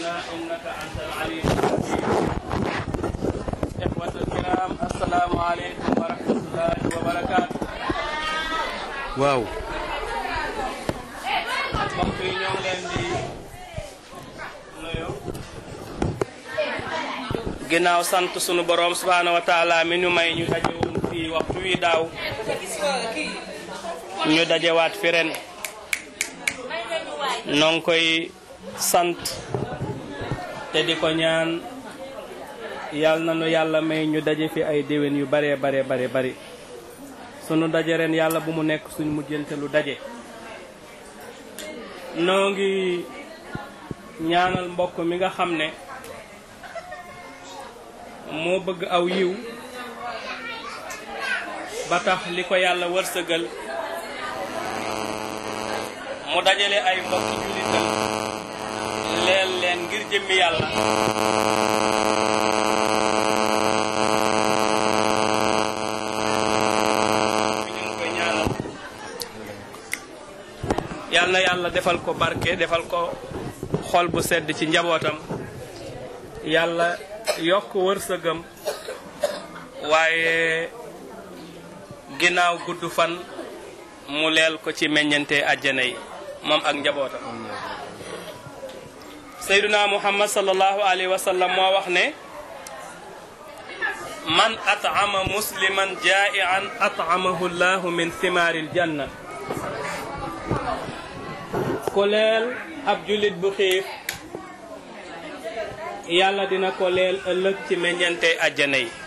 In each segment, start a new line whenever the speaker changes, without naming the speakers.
علمنا إنك أنت العليم الحكيم إخوة الكرام السلام عليكم ورحمة الله وبركاته
waaw
mbokk yi ñoo ngi leen di nuyu ginnaaw sant sunu boroom subhaanahu wa taala mi ñu may ñu daje woon fii waxtu wi daaw ñu dajewaat fi ren noo ngi koy sant te di ko ñaan yal na nu yàlla may ñu daje fi ay déwén yu bare bare bare bari sunu daje ren yàlla bu mu nekk suñ mujjante lu daje noo ngi ñaanal mbokk mi nga xam ne moo bëgg aw yiw ba tax li ko yàlla wërsëgal mu dajale ay mbokki jullitam leel leen ngir jëmmi yàlla ñu ngi koy ñaanal yal na yàlla defal ko barke defal ko xol bu sedd ci njabootam yàlla yokk wërsëgam waaye ginnaaw gudd fan mu leel ko ci meññante àjjana yi moom ak njabootam sayduna muhammad sallallahu alayhi wa sallam moo wax ne man at'ama musliman jaa'ian at'amahu llahu min thimaaril janna ku leel ab jullit bu xiif yàlla dina ko leel ëllëg ci meññante àjjana yi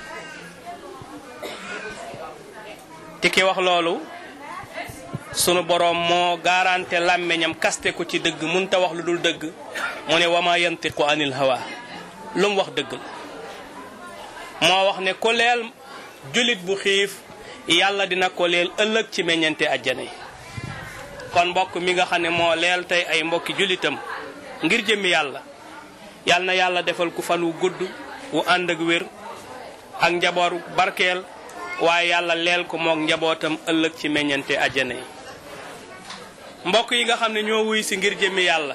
ti ki wax loolu sunu boroom moo garanté làmmiñam kaste ko ci dëgg munta wax lu dul dëgg mu ne wama yantiqu anil hawa lu mu wax dëgg la moo wax ne ku leel jullit bu xiif yàlla dina ko leel ëllëg ci meññante àjjana yi kon mbokk mi nga xam ne moo leel tey ay mbokki jullitam ngir jëmmi yàlla yàlla na yàlla defal ku fan wu gudd wu ànd ak wér ak njabootu barkeel waaye yàlla leel ko mook njabootam ëllëg ci meññante àjjana yi mbokk yi nga xam ne ñoo wuy si ngir jëmmi yàlla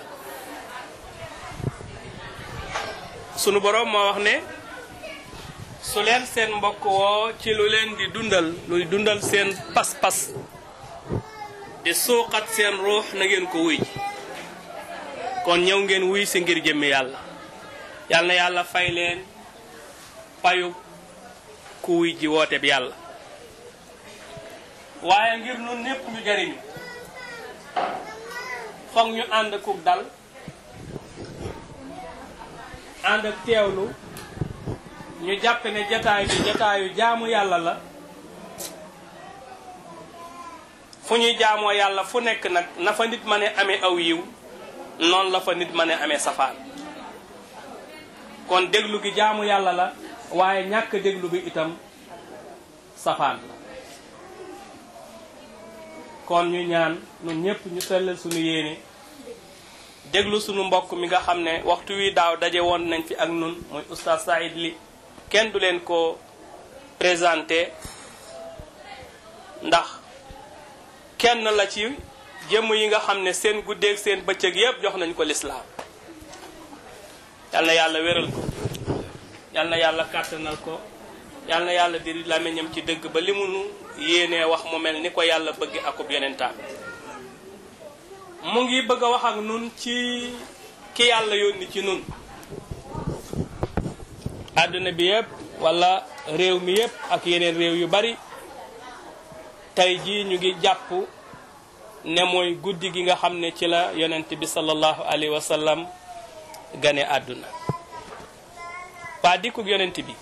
sunu boroom moo wax ne su leen seen mbokk woo ci lu leen di dundal luy dundal seen pas-pas di suuxat seen ruux na ngeen ko wuy kon ñëw ngeen wuy si ngir jëmmi yàlla yàlla na yàlla fay leen payu ku wuy ji woote bi yàlla waaye ngir nun népp ñu jariñu foog ñu ànd kuk dal ànd ak teewlu ñu jàpp ne jataay bi jataayu jaamu yàlla la fu ñuy jaamoo yàlla fu nekk nag na fa nit ma ne amee aw yiw noonu la fa nit ma ne amee safaan kon déglu gi jaamu yàlla la waaye ñàkk déglu bi itam safaan la kon ñu ñaan ñun ñëpp ñu sellal suñu yéene déglu suñu mbokk mi nga xam ne waxtu wi daaw daje woon nañ fi ak nun muy oustaz Saïd Ly kenn du leen ko présenté ndax kenn la ci jëmm yi nga xam ne seen guddeeg seen bëccëg yëpp jox nañ ko lislaam yal na yàlla wéral ko yal na yàlla kàttanal ko yal na yàlla diri làmmiñam ci dëgg ba li mu nu yéenee wax mu mel ni ko yàlla bëgg akub yonentam mu ngi bëgg a wax ak nun ci ki yàlla yónni ci nun àdduna bi yëpp wala réew mi yëpp ak yeneen réew yu bari tey jii ñu ngi jàpp ne mooy guddi gi nga xam ne ci la yonent bi sallallahu alayhi wa sallam gane àdduna waa dikkug yonent bi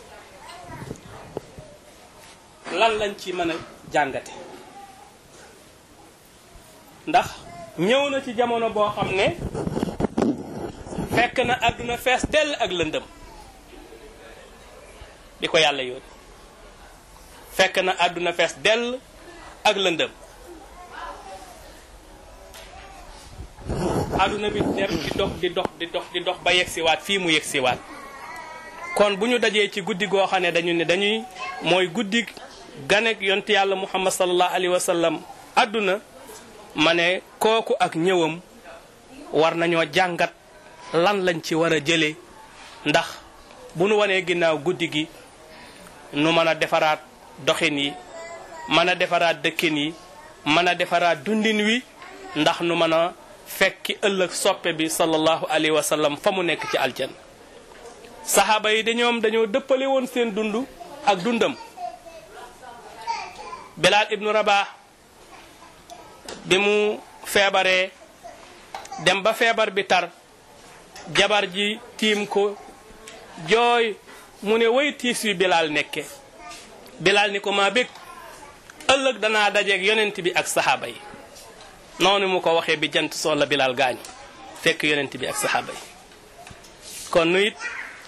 lan lañ ci mën a jàngate ndax ñëw na ci jamono boo xam ne fekk na àdduna fees dell ak lëndëm di ko yàlla yónni fekk na àdduna fees dell ak lëndëm àdduna bi dem di dox di dox di dox di dox ba yegsiwaat fii mu yegsiwaat kon bu ñu dajee ci guddi goo xam ne dañu ne dañuy mooy guddi ganek yonent yàlla muhammad sallallahu alayhi wa sallam àdduna ma ne kooku ak ñëwam war nañoo jàngat lan lañ ci war a jëlee ndax bu nu wanee ginnaaw guddi gi nu mën a defaraat doxin yi mën a defaraat dëkkin yi mën a defaraat dundin wi ndax nu mën a fekki ëllëg soppe bi sallallahu alayhi wa sallam fa mu nekk ci aljan saxaaba yi dañoom dañoo dëppale woon seen dund ak dundam Bilal ibnu Rabah bi mu feebaree dem ba feebar bi tar jabar ji tiim ko jooy mu ne way tiis wi Bilal nekke Bilal ni ko maa bég ëllëg danaa dajeeg yonent bi ak saxaaba yi noonu mu ko waxee bi jant soo la Bilal gaañ fekk yonent bi ak saxaaba yi kon nu it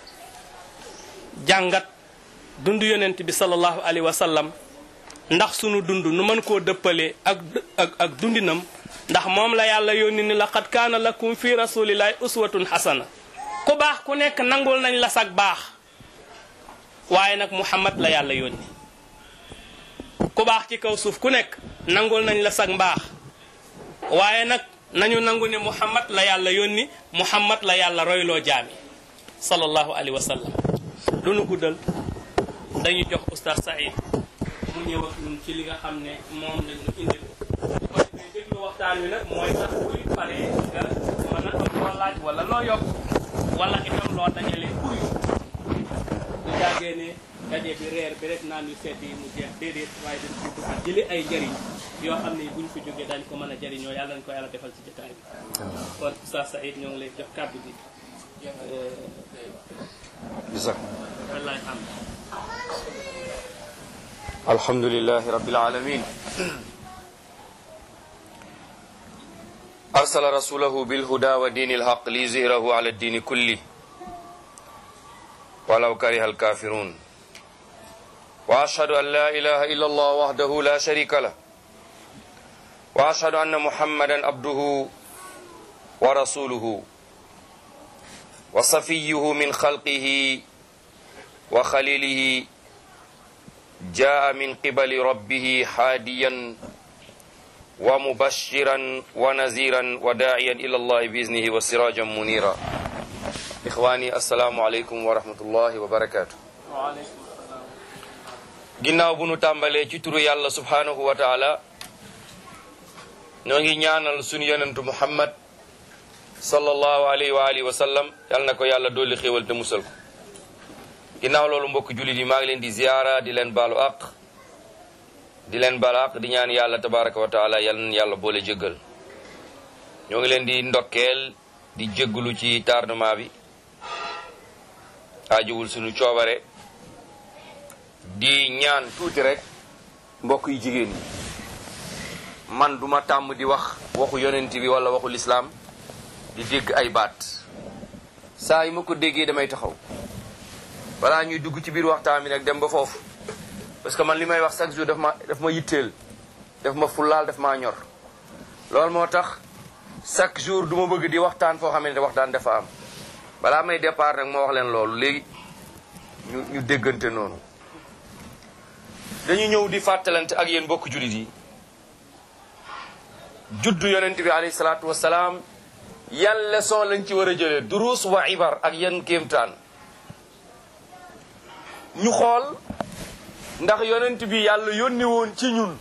jàngat dund yonent bi sallallahu alayhi wa sallam ndax sunu dund nu mën koo dëppale ak ak ak dundinam ndax moom la yàlla yónni ni laqad kaana lakum fi rasulillahi uswatun xasana ku baax ku nekk nangul nañ la sag baax waaye nag muhammad la yàlla yónni ku baax ci kaw suuf ku nekk nangul nañ la sag mbaax waaye nag nañu nangu ne muhammad la yàlla yónni muhammad la yàlla royloo jaami sallallahu alayhi wa sallam lu nu guddal dañuy jox oustaz Saïd mu ñëw ak ñun ci li nga xam ne moom lañ ñu indil bu ko defee déglu waxtaan wi nag mooy tax buy paree nga mën a am loo laaj wala loo yokk wala itam loo dajale pour yu du jàggee ne daje bi reer bi rek naan yu sedd yi mu jeex déedéet waaye dañ ci bëgg jëli ay njëriñ yoo xam ne buñ fi jógee dañ ko mën a jëriñoo yàlla nañ ko yàlla defal ci jotaay bi kon oustaz Saïd ñoo ngi lay jox kàddu bi
جزاك
wallaay xam
الحمد لله رب العالمين أرسل رسوله بالهدى ودين الحق ليظهره على الدين كله ولو كره الكافرون وأشهد أن لا إله إلا الله وحده لا شريك له وأشهد أن محمدا عبده ورسوله وصفيه من خلقه وخليله جاء من قبل ربه حاديا ومبشرا ونذيرا وداعيا إلى الله بإذنه وسراجا منيرا إخواني السلام عليكم ورحمة الله وبركاته
waaleykum salaam
ginnaaw bu nu tàmbalee ci turu yàlla subhanahu wa taala ñoo ngi ñaanal sunu yonentu muhammad sallallahu alayhi wa alihi wa sallam yal na ko yàlla dolli xéewal te musal ko ginnaaw loolu mbokk jullit yi maa ngi leen di ziyaara di leen baalu àq di leen baalu àq di ñaan yàlla tabaraka wa taala yal na yàlla boole jéggal ñoo ngi leen di ndokkeel di jéggalu ci tardement bi aajowul sunu coobare di ñaan tuuti rek mbokk yi jigéen ñi man duma tàmm di wax waxu yonent bi wala waxu lislaam di dégg ay baat saa yi ma ko déggee damay taxaw balaa ñuy dugg ci biir waxtaan bi nag dem ba foofu parce que man li may wax chaque jour daf ma daf ma yitteel daf ma fullaal daf maa ñor loolu moo tax chaque jour du ma bëgg di waxtaan foo xamante ne waxtaan dafa am balaa may départ nag ma wax leen loolu léegi ñu ñu déggante noonu dañu ñëw di fàttalante ak yéen bokk jullit yi juddu yonent bi alayhi salaatu wasalaam yan leçon lañ ci war a jëlee duruus wa ibar ak yan kéemtaan ñu xool ndax yonent bi yàlla yónni woon ci ñun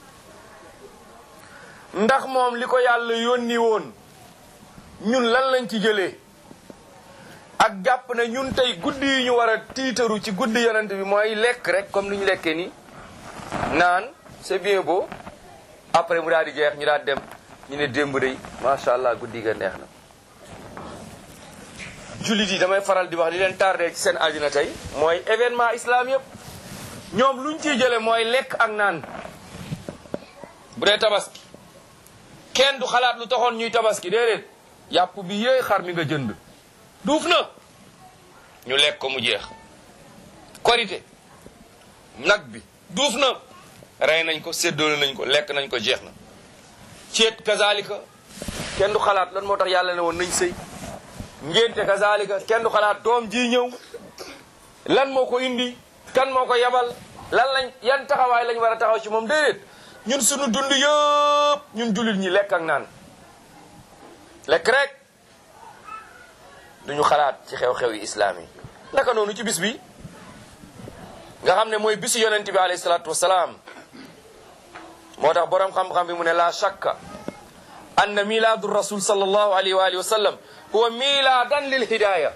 ndax moom li ko yàlla yónni woon ñun lan lañ ci jëlee ak jàpp ne ñun tey guddi yi ñu war a tiitaru ci guddi yonent bi mooy lekk rek comme ni ñu lekkee nii naan c'est bien beau après mu daal di jeex ñu daal dem ñu ne démb day macha allah guddi ga neex na jullit yi damay faral di wax li leen tardé ci seen àddina tey mooy événement islam yëpp ñoom luñ ciy jële mooy lekk ak naan bu dee tabaski kenn du xalaat lu taxoon ñuy tabaski déedéet yàpp bi yéey xar mi nga jënd duuf na ñu lekk ko mu jeex korité nag bi duuf na rey nañ ko séddoole nañ ko lekk nañ ko jeex na ceet kazalika kenn du xalaat lan moo tax yàlla ne woon nañ sëy ngénte kazalika kenn du xalaat doom ji ñëw lan moo ko indi kan moo ko yebal lan lañ yan taxawaay lañ war a taxaw ci moom déedéet ñun suñu dund yëpp ñun jullit ñi lekk ak naan lekk rek duñu xalaat ci xew-xew yi islaam yi naka noonu ci bis bi nga xam ne mooy bisu yonent bi alayhi salaatu wasalaam moo tax boroom xam-xam bi mu ne la shakka anna miladu rasul sallallahu alayhi wa alihi wa sallam huwa miladan lil hidaya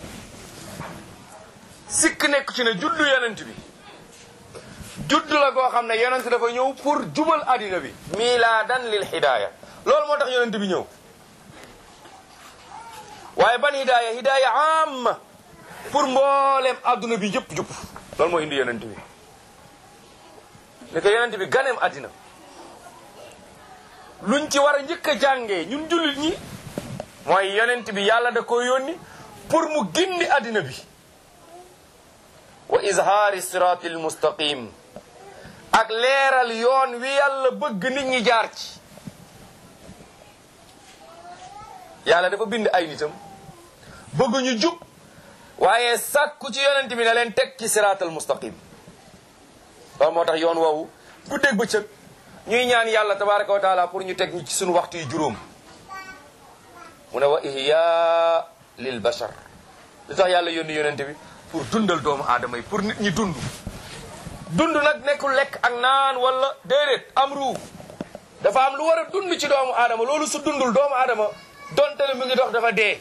sikk nekk ci ne juddu yonent bi juddu la goo xam ne yonent dafa ñëw pour jubal addina bi miladan lil hidaya loolu moo tax yonent bi ñëw waaye ban hidaya hidaya amma pour mboolem adduna bi yëpp jub loolu moo indi yonent bi ne ko yonent bi ganeem addina luñ ci war a njëkk a jàngee ñun jullit ñi mooy yonent bi yàlla da ko yónni pour mu gindi addina bi wa izhaari siraati almustaqim ak leeral yoon wi yàlla bëgg nit ñi jaar ci yàlla dafa bind ay nitam bëgg ñu jub waaye sàkku ci yonent bi na leen teg ci siraatal mustaqim loolu moo tax yoon woowu guddeeg bëccëg ñuy ñaan yàlla tabaraka wa taala pour ñu teg ñu ci suñu waxtu yu juróom mu ne wa ihya lil bashar li tax yàlla yónni yonent bi pour dundal doomu aadama yi pour nit ñi dund dund nag nekkul lekk ak naan wala déedéet am ruu dafa am lu war a dund ci doomu aadama loolu su dundul doomu aadama donte le mu ngi dox dafa dee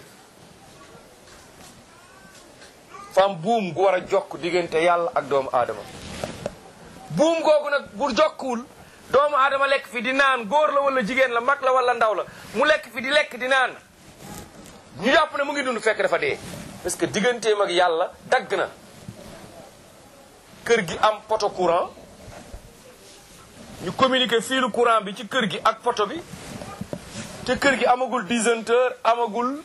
fam buum gu war a jokk diggante yàlla ak doomu aadama buum googu nag bu jokkuwul doomu aadama lekk fi di naan góor la wala jigéen la mag la wala ndaw la mu lekk fi di lekk di naan ñu jàpp ne mu ngi dund fekk dafa dee parce que digganteem ak yàlla dagg na kër gi am poto courant ñu communiquer fiilu courant bi ci kër gi ak poto bi te kër gi amagul disjoncteur amagul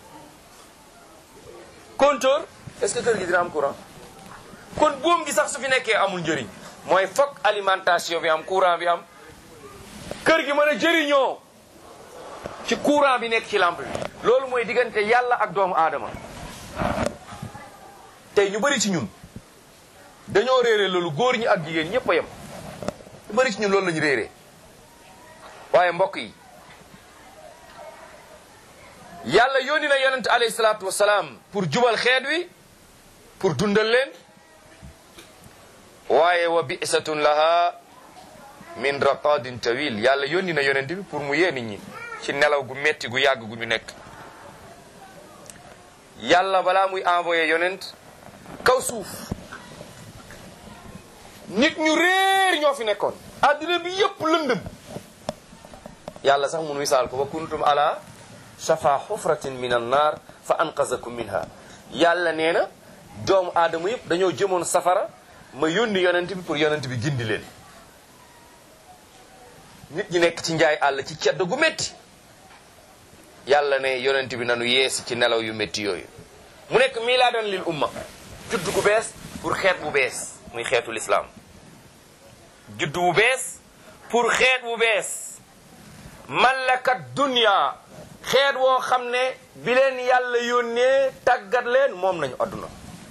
compteur est-ce que kër gi dina am courant kon buum gi sax su fi nekkee amul njëriñ mooy fokk alimentation bi am courant bi am kër gi mën a jëriñoo ci courant bi nekk ci lampe bi loolu mooy diggante yàlla ak doomu aadama tey ñu bëri ci ñun dañoo réere loolu góor ñi ak jigéen ñëpp a yem ñu bëri ci ñun loolu la ñu réere waaye mbokk yi yàlla yónni na yonent alayhi salaatu wasalaam pour jubal xeet wi pour dundal leen waaye wa bi'satun laha min raqadin tawil yàlla yónni na yonent bi pour mu yee nit ñi ci nelaw gu metti gu yàgg gu ñu nekk yàlla balaa muy envoyé yonent kaw suuf nit ñu réer ñoo fi nekkoon adduna bi yëpp lëndëm yàlla sax mun misaal ko wa kuntum ala shafa xufratin min an naar fa anqazakum minha yàlla nee na doomu aadama yëpp dañoo jëmoon safara ma yónni yonent bi pour yonent bi gindi leen nit ñi nekk ci njaay àll ci cedd gu métti yàlla ne yonent bi nanu yeesi ci nelaw yu métti yooyu mu nekk milaadan lil umma judd gu bees pour xeet bu bees muy xeetu lislaam judd bu bees pour xeet bu bees mallakat dunya xeet woo xam ne bi leen yàlla yónnee tàggat leen moom nañu adduna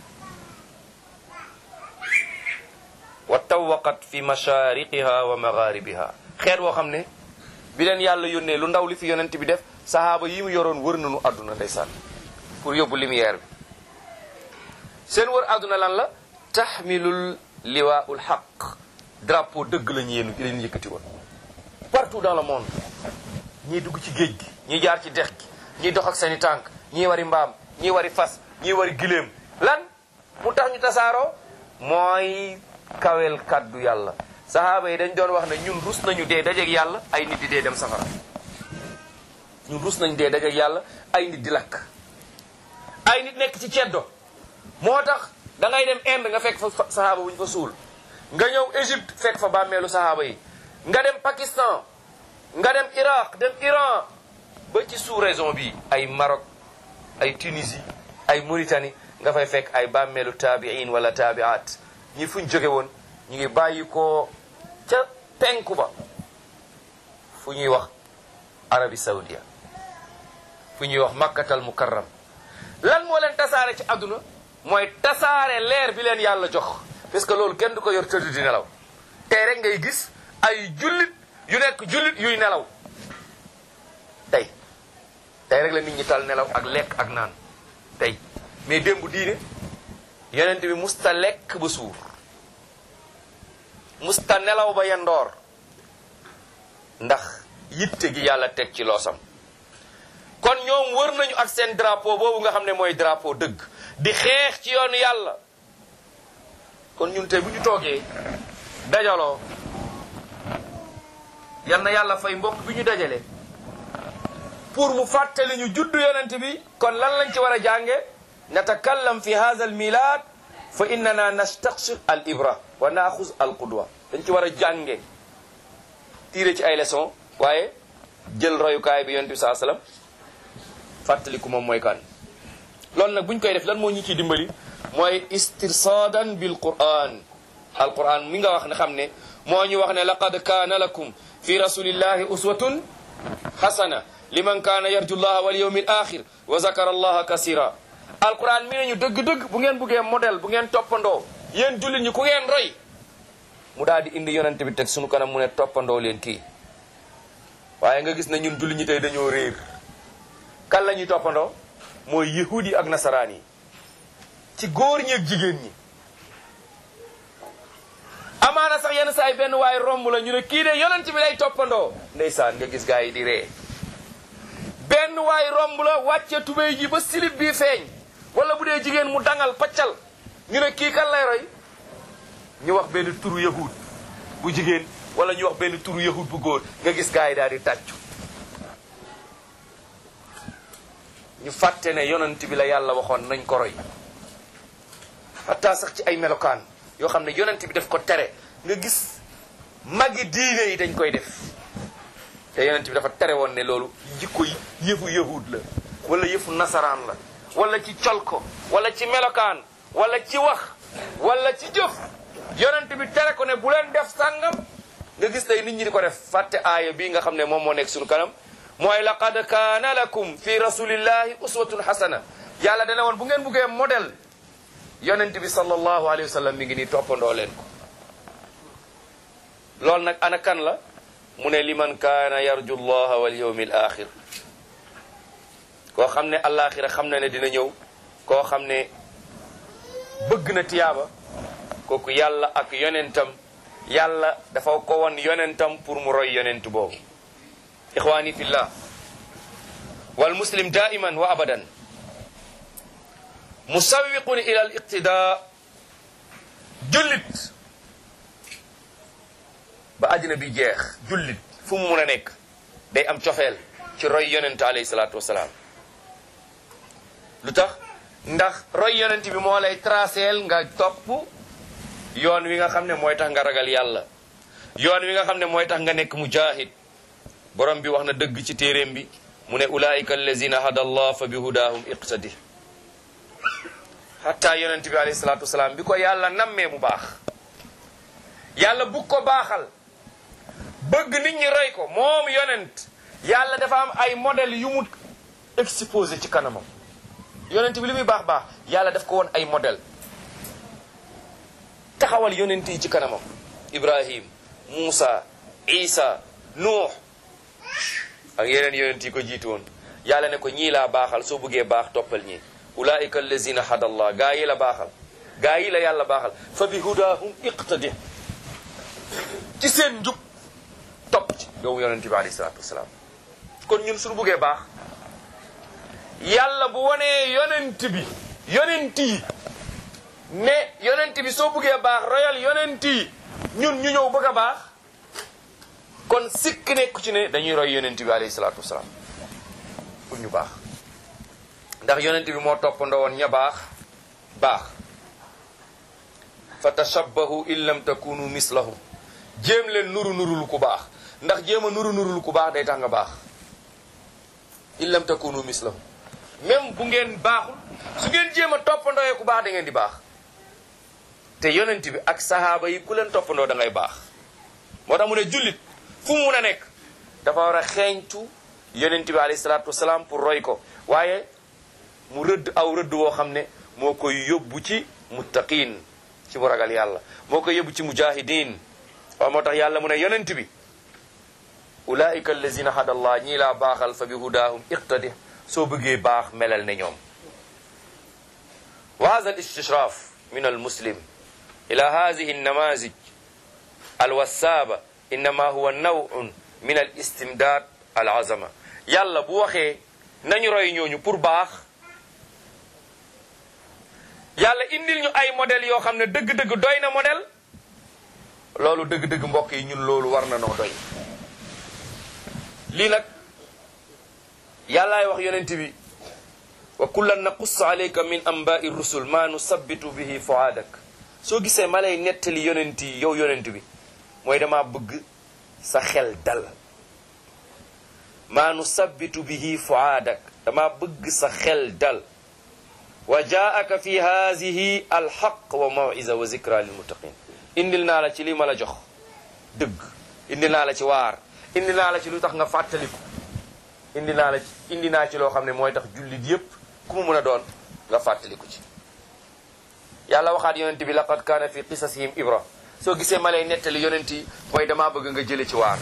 wa tawaqat fi mashariqiha wa magharibiha xeet woo xam ne bi leen yàlla yónnee lu ndaw li fi yonent bi def sahaaba yi mu yoroon wër nañu adduna ndeysaan pour yóbbu lumière bi seen wër adduna lan la taxmilul liwaul xaq drapeau dëgg la ñu yéen leen yëkkati woon partout dans le monde ñii dugg ci géej gi ñii jaar ci dex gi ñii dox ak seeni tànk ñii wari mbaam ñii wari fas ñii wari giléem lan mu tax ñu tasaaroo mooy kawel kaddu yàlla sahaaba yi dañ doon wax ne ñun rus nañu dee dajeeg yàlla ay nit di dee dem safara ñun rus nañu dee dajeeg yàlla ay nit di lakk ay nit nekk ci ceddo moo tax da ngay dem Inde nga fekk fa sahaaba bu ñu fa suul nga ñëw Égypte fekk fa bàmmeelu sahaaba yi nga dem Pakistan nga dem Iraq dem Iran ba ci sous-région bi ay Maroc ay Tunisie ay Mauritanie nga fay fekk ay bàmmeelu taabiin wala taabiat ñi fuñ jóge woon ñu ngi bàyyi ko ca penku ba fu ñuy wax Arabie Saoudia fu ñuy wax Makkatal Mukarram lan moo leen tasaare ci àdduna mooy tasaare leer bi leen yàlla jox parce que loolu kenn du ko yor tëdd di nelaw tey rek ngay gis ay jullit yu nekk jullit yuy nelaw tey tey rek la nit ñi tal nelaw ak lekk ak naan tey mais démb diine yonent bi musta lekk ba suur musta nelaw ba yandoor ndax yitte gi yàlla teg ci loosam kon ñoom wër nañu ak seen drapeau boobu nga xam ne mooy drapeau dëgg di xeex ci yoonu yàlla kon ñun tey bu ñu toogee dajaloo yal na yàlla fay mbokk bi ñu dajale pour mu fàttali ñu juddu yonent bi kon lan lañ ci war a jànge natakallam fi hadha al milad fa innana nastaqsir al ibra wa naaxuz al qudwa dañ ci war a jànge tiire ci ay leçon waaye jël royukaay bi yonent bi saa sallam fàttaliku moom mooy kan loolu nag bu ñu koy def lan moo ñu ciy dimbali mooy istirsadan bil quran al quran mi nga wax ne xam ne moo ñu wax ne laqad kaana lakum fi rasulillahi uswatun hasana liman kaana yarju llaha wal yawmi al axir wa zakara allaha kasira alquran mi nañu dëgg-dëgg bu ngeen buggee modèle bu ngeen toppandoo yéen jullit ñi ku ngeen roy mu daal di indi yonent bi teg sunu kanam mu ne toppandoo leen kii waaye nga gis ne ñun jullit ñi tey dañoo réer kan la ñuy toppandoo mooy yahudi ak nasaraan yi ci góor ñi ak jigéen ñi amaana sax yenn saa yi benn waaye romb la ñu ne kii de yonent bi lay toppandoo ndeysaan nga gis gaa yi di ree benn waay romb la wàcce tubéy ji ba silib bii feeñ wala bu dee jigéen mu dangal paccal ñu ne kii kan lay roy ñu wax benn turu yahud bu jigéen wala ñu wax benn turu yahud bu góor nga gis gaa yi daal di tàccu ñu fàtte ne yonent bi la yàlla waxoon nañ ko roy hatta sax ci ay melokaan yoo xam ne yonent bi daf ko tere nga gis magi diine yi dañ koy def te yonent bi dafa tere woon ne loolu jikko yi yëfu yahud la wala yëfu nasaraan la wala ci col ko wala ci melokaan wala ci wax wala ci jëf yonent bi tere ko ne bu leen def sàngam nga gis tey nit ñi di ko def fàtte aaya bii nga xam ne moom moo nekk suñu kanam mooy laqad kaana lakum fi rasulillahi uswatun hasana yàlla dana woon bu ngeen buggee modèle yonent bi sallallahu alayhi wa sallam mi ngi nii toppandoo leen ko loolu nag ana kan la mu ne liman kaana yarju llaha wal yawmi al axir koo xam ne alaxira xam na ne dina ñëw koo xam ne bëgg na tiyaaba kooku yàlla ak yonentam yàlla dafa ko won yonentam pour mu roy yonent boobu ixwani fillah wal muslim daiman wa abadan musawiqun ila al iqtida jullit ba àddina bi jeex jullit fu mu mun a nekk day am cofeel ci roy yonent alayhi salaatu wasalaam lu tax ndax roy yonent bi moo lay traceel nga topp yoon wi nga xam ne mooy tax nga ragal yàlla yoon wi nga xam ne mooy tax nga nekk mujahid borom bi wax na dëgg ci téeréem bi mu ne ulaika allazina hada allah fa bi hudahum iqtadi hatta yonent bi alayhi salaatu wasalaam bi ko yàlla nammee mu baax yàlla bugg ko baaxal bëgg nit ñi roy ko moom yonent yàlla dafa am ay modèle yu mu exposé ci kanamam yonent bi li muy baax baax yàlla daf ko woon ay modèle taxawal yonent yi ci kanamam ibrahim muusa isa nuux ak yeneen yonent yi ko jiitu woon yàlla ne ko ñii laa baaxal soo bëggee baax toppal ñii ulaika allazina hadallah gaa yi la baaxal gaa yi la yàlla baaxal fa bi hudahum iqtadi ci seen njub topp ci yow yonent bi alayhi salaatu wasalaam kon ñun suñu buggee baax yàlla bu wanee yonent bi yonent yi ne yonent bi soo buggee baax royal yonent yi ñun ñu ñëw bëgg a baax kon sikk nekku ci ne dañuy roy yonent bi alayhi salaatu wasalaam pour ñu baax ndax yonent bi moo toppandoo woon ña baax baax fa tashabbahu in lam takunu mislahum jéem leen nuru nurul ku baax ndax jéem a nuru nurul ku baax day tax nga baax in lam takunu mislahum même bu ngeen baaxul su ngeen jéem a toppandooyee ku baax da ngeen di baax te yonent bi ak sahaaba yi ku leen toppandoo da ngay baax moo tax mu ne jullit fu mu mun a nekk dafa war a xeeñtu yonent bi alayhi salaatu wasalaam pour roy ko waaye mu rëdd aw rëdd woo xam ne moo koy yóbbu ci muttaqin ci mu ragal yàlla moo koy yóbbu ci mujahidin waaw moo tax yàlla mu ne yonent bi ulaika allazina hada allah ñii laa baaxal fa bi hudahum iqtadi soo bëggee baax melal ne ñoom wa hada al istishraf min al muslim ila hadihi النماذج الوسابة إنما هو نوع من الاستمداد العظمة yàlla bu waxee nañu roy ñooñu pour baax yàlla indil ñu ay modèle yoo xam ne dëgg-dëgg doy na modèle loolu dëgg-dëgg mbokk yi ñun loolu war na noo doy lii nag yàllaay wax yonent bi wa kullan naqussu alayka min anba'i rusul ma nusabbitu bihi fuaadak soo gisee ma lay nettali yonent yi yow yonent bi mooy dama bëgg sa xel dal maa nusabbitu bihi fuaadak dama bëgg sa xel dal wa jaaka fi haadihi alxaq wa mawiza wa zikra lilmuttaqin indil naa la ci li ma la jox dëgg indil naa la ci waar indi naa la ci lu tax nga fàttaliku indi naa la ci indi naa ci loo xam ne mooy tax jullit yépp ku mu mën a doon nga fàttaliku ci yàlla waxaat yonent bi laqad kaana fi qisasihim ibra soo gisee ma lay nettali yonent yi mooy damaa bëgg nga jële ci waar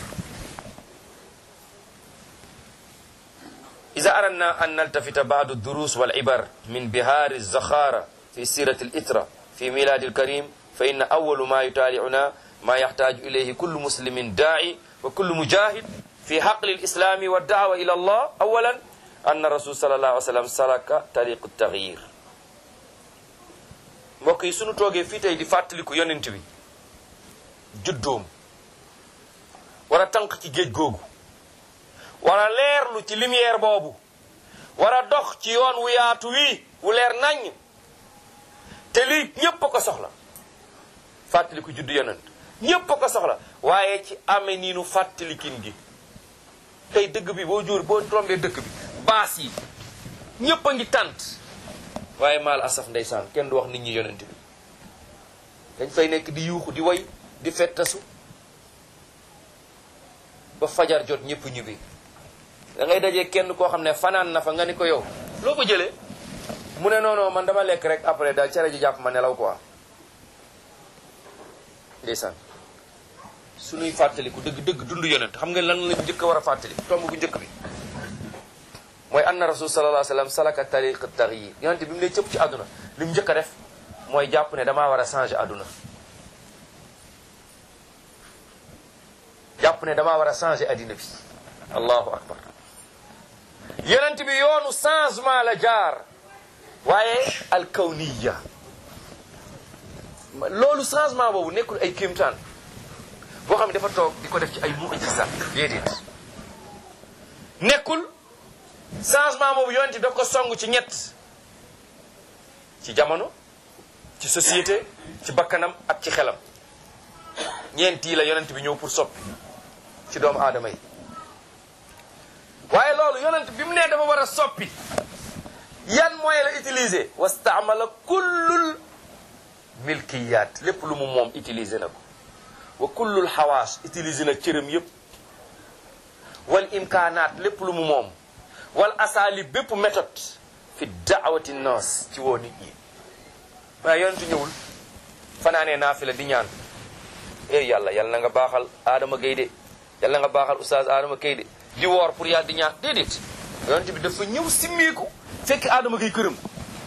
إذا أردنا أن نلتفت بعض الدروس والعبر من بهار الزخارة في سيرة الإترة في ميلاد الكريم فإن أول ما يتابعنا ما يحتاج إليه كل مسلم داعي وكل مجاهد في حقل الإسلام والدعوة إلى الله أولا أن الرسول صلى الله عليه وسلم سلك طريق التغيير mbokk yi sunu toogee fii tey di fàttaliku yonent bi juddoom war a tànk ci géej googu war a leerlu ci lumière boobu war a dox ci yoon wu yaatu wi wu leer naññ te lii ñépp a ko soxla fàttaliku juddu yonent ñépp a ko soxla waaye ci amee nii nu fàttalikin gi tey dëgg bi boo jóor boo tombee dëkk bi baas yi ñépp a ngi tànt waaye maal asaf ndeysaan kenn du wax nit ñi yonent bi dañ fay nekk di yuuxu di way di fettasu ba fajar jot ñépp ñibbi da ngay dajee kenn koo xam ne fanaan na fa nga ni ko yow loo ko jëlee mu ne non non man dama lekk rek après daal cere ji jàpp ma nelaw quoi ndeysaan suñuy fàttaliku dëgg dëgg dund yonent xam nga lan lañ njëkk a war a fàttali tomb bu njëkk bi mooy anna rasul sallallahu alayhi wasallam salaka tariq taxyir yonent bi mu ne cëpp ci àdduna li mu njëkk a def mooy jàpp ne damaa war a changer àdduna jàpp ne damaa war a changer addina bi allahu akbar yonent bi yoonu changement la jaar waaye alkawniya loolu changement boobu nekkul ay kéemtaan boo xam ne dafa toog di ko def ci ay mu'jiza déedéet nekkul changement boobu yonent bi daf ko song ci ñett ci jamono ci société ci bakkanam ak ci xelam ñeent yi la yonent bi ñëw pour soppi ci doomu aadama yi waaye loolu yonent bi mu nee dafa war a soppi yan moyen la utiliser wastaamala kullul milkiyat lépp lu mu moom utiliser na ko wa kullul xawaas utiliser na cëram yépp wal imkaanaat lépp lu mu moom wal asaali bépp méthode fi daawati nas ci woo nit ñi waaye yonentu ñëwul fanaanee naafila di ñaan ey yàlla yàlla na nga baaxal Adama Gueye de yàlla nga baaxal oustaz Adama Gueye de di woor pour yàlla di ñaan déedéet yonent bi dafa ñëw simmeeku fekk Adama Gueye këram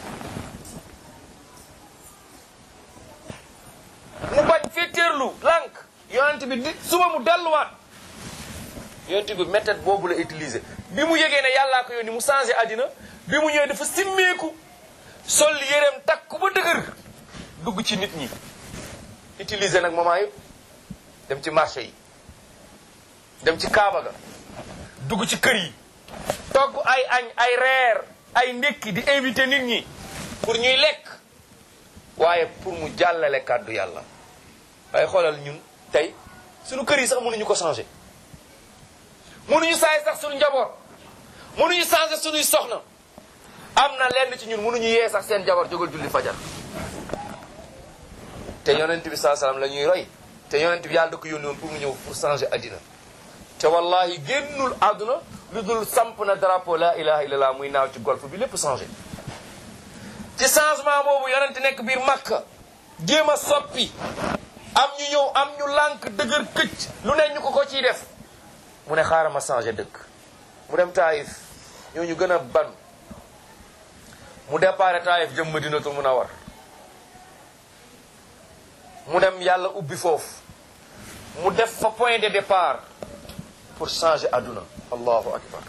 mu bañ féeteerlu lànk yonent bi di suba mu delluwaat yonent bi méthode boobu la utiliser bi mu yëgee ne yàllaa ko yónni mu changé àddina bi mu ñëwee dafa simmeeku sol yéreem takku ba dëgër dugg ci nit ñi utiliser nag moment yëpp dem ci marché yi dem ci Kaaba ga dugg ci kër yi togg ay añ ay reer ay ndékki di invité nit ñi pour ñuy lekk waaye pour mu jàllale kàddu yàlla waaye xoolal ñun tey suñu kër yi sax mënuñu ko changer mënuñu saay sax suñu njaboot mënuñu changer suñuy soxna am na lenn ci ñun mënuñu yee sax seen jabar jógal julli fajar te yonent bi saa salaam la ñuy roy te yonent bi yàlla da ko yónni woon pour mu ñëw pour changer addina te wallahi génnul àdduna lu dul samp na drapeau la ilaha illallah muy naaw ci golf bi lépp changé ci changement boobu yonent nekk biir Makka jéem a soppi am ñu ñëw am ñu lànk dëgër këcc lu ne ñu ko ko ciy def mu ne xaaral ma changé dëkk mu dem Taïf ñoo ñu gën a ban mu départ Taayif jëm Madinatul Munawwar mu dem yàlla ubbi foofu mu def fa point de départ pour changer àdduna allahu akbar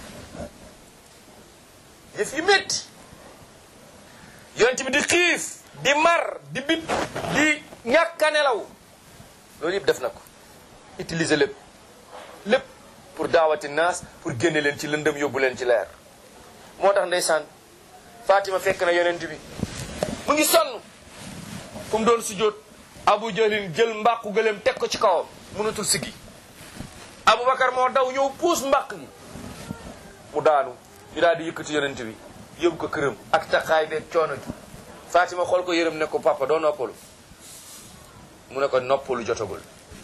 yëf yi métti yonent bi di xiif di mar di bit di ñàkk a nelaw loolu yëpp def na ko utiliser lépp lépp pour daawati naas pour génne leen ci lëndëm yóbbu leen ci leer moo tax ndeysaan Fatima fekk na yonent bi mu ngi sonn fu mu doon sujjóot Abu Jahlin jël mbàqu gëléem teg ko ci kawam mënatul siggi Aboubacar moo daw ñëw puus mbàq gi mu daanu ñu daal di yëkkati yonent bi yóbbu ko këram ak taxaay beeg coono gi Fatima xool ko yërëm ne ko papa doo noppalu mu ne ko noppalu jotagul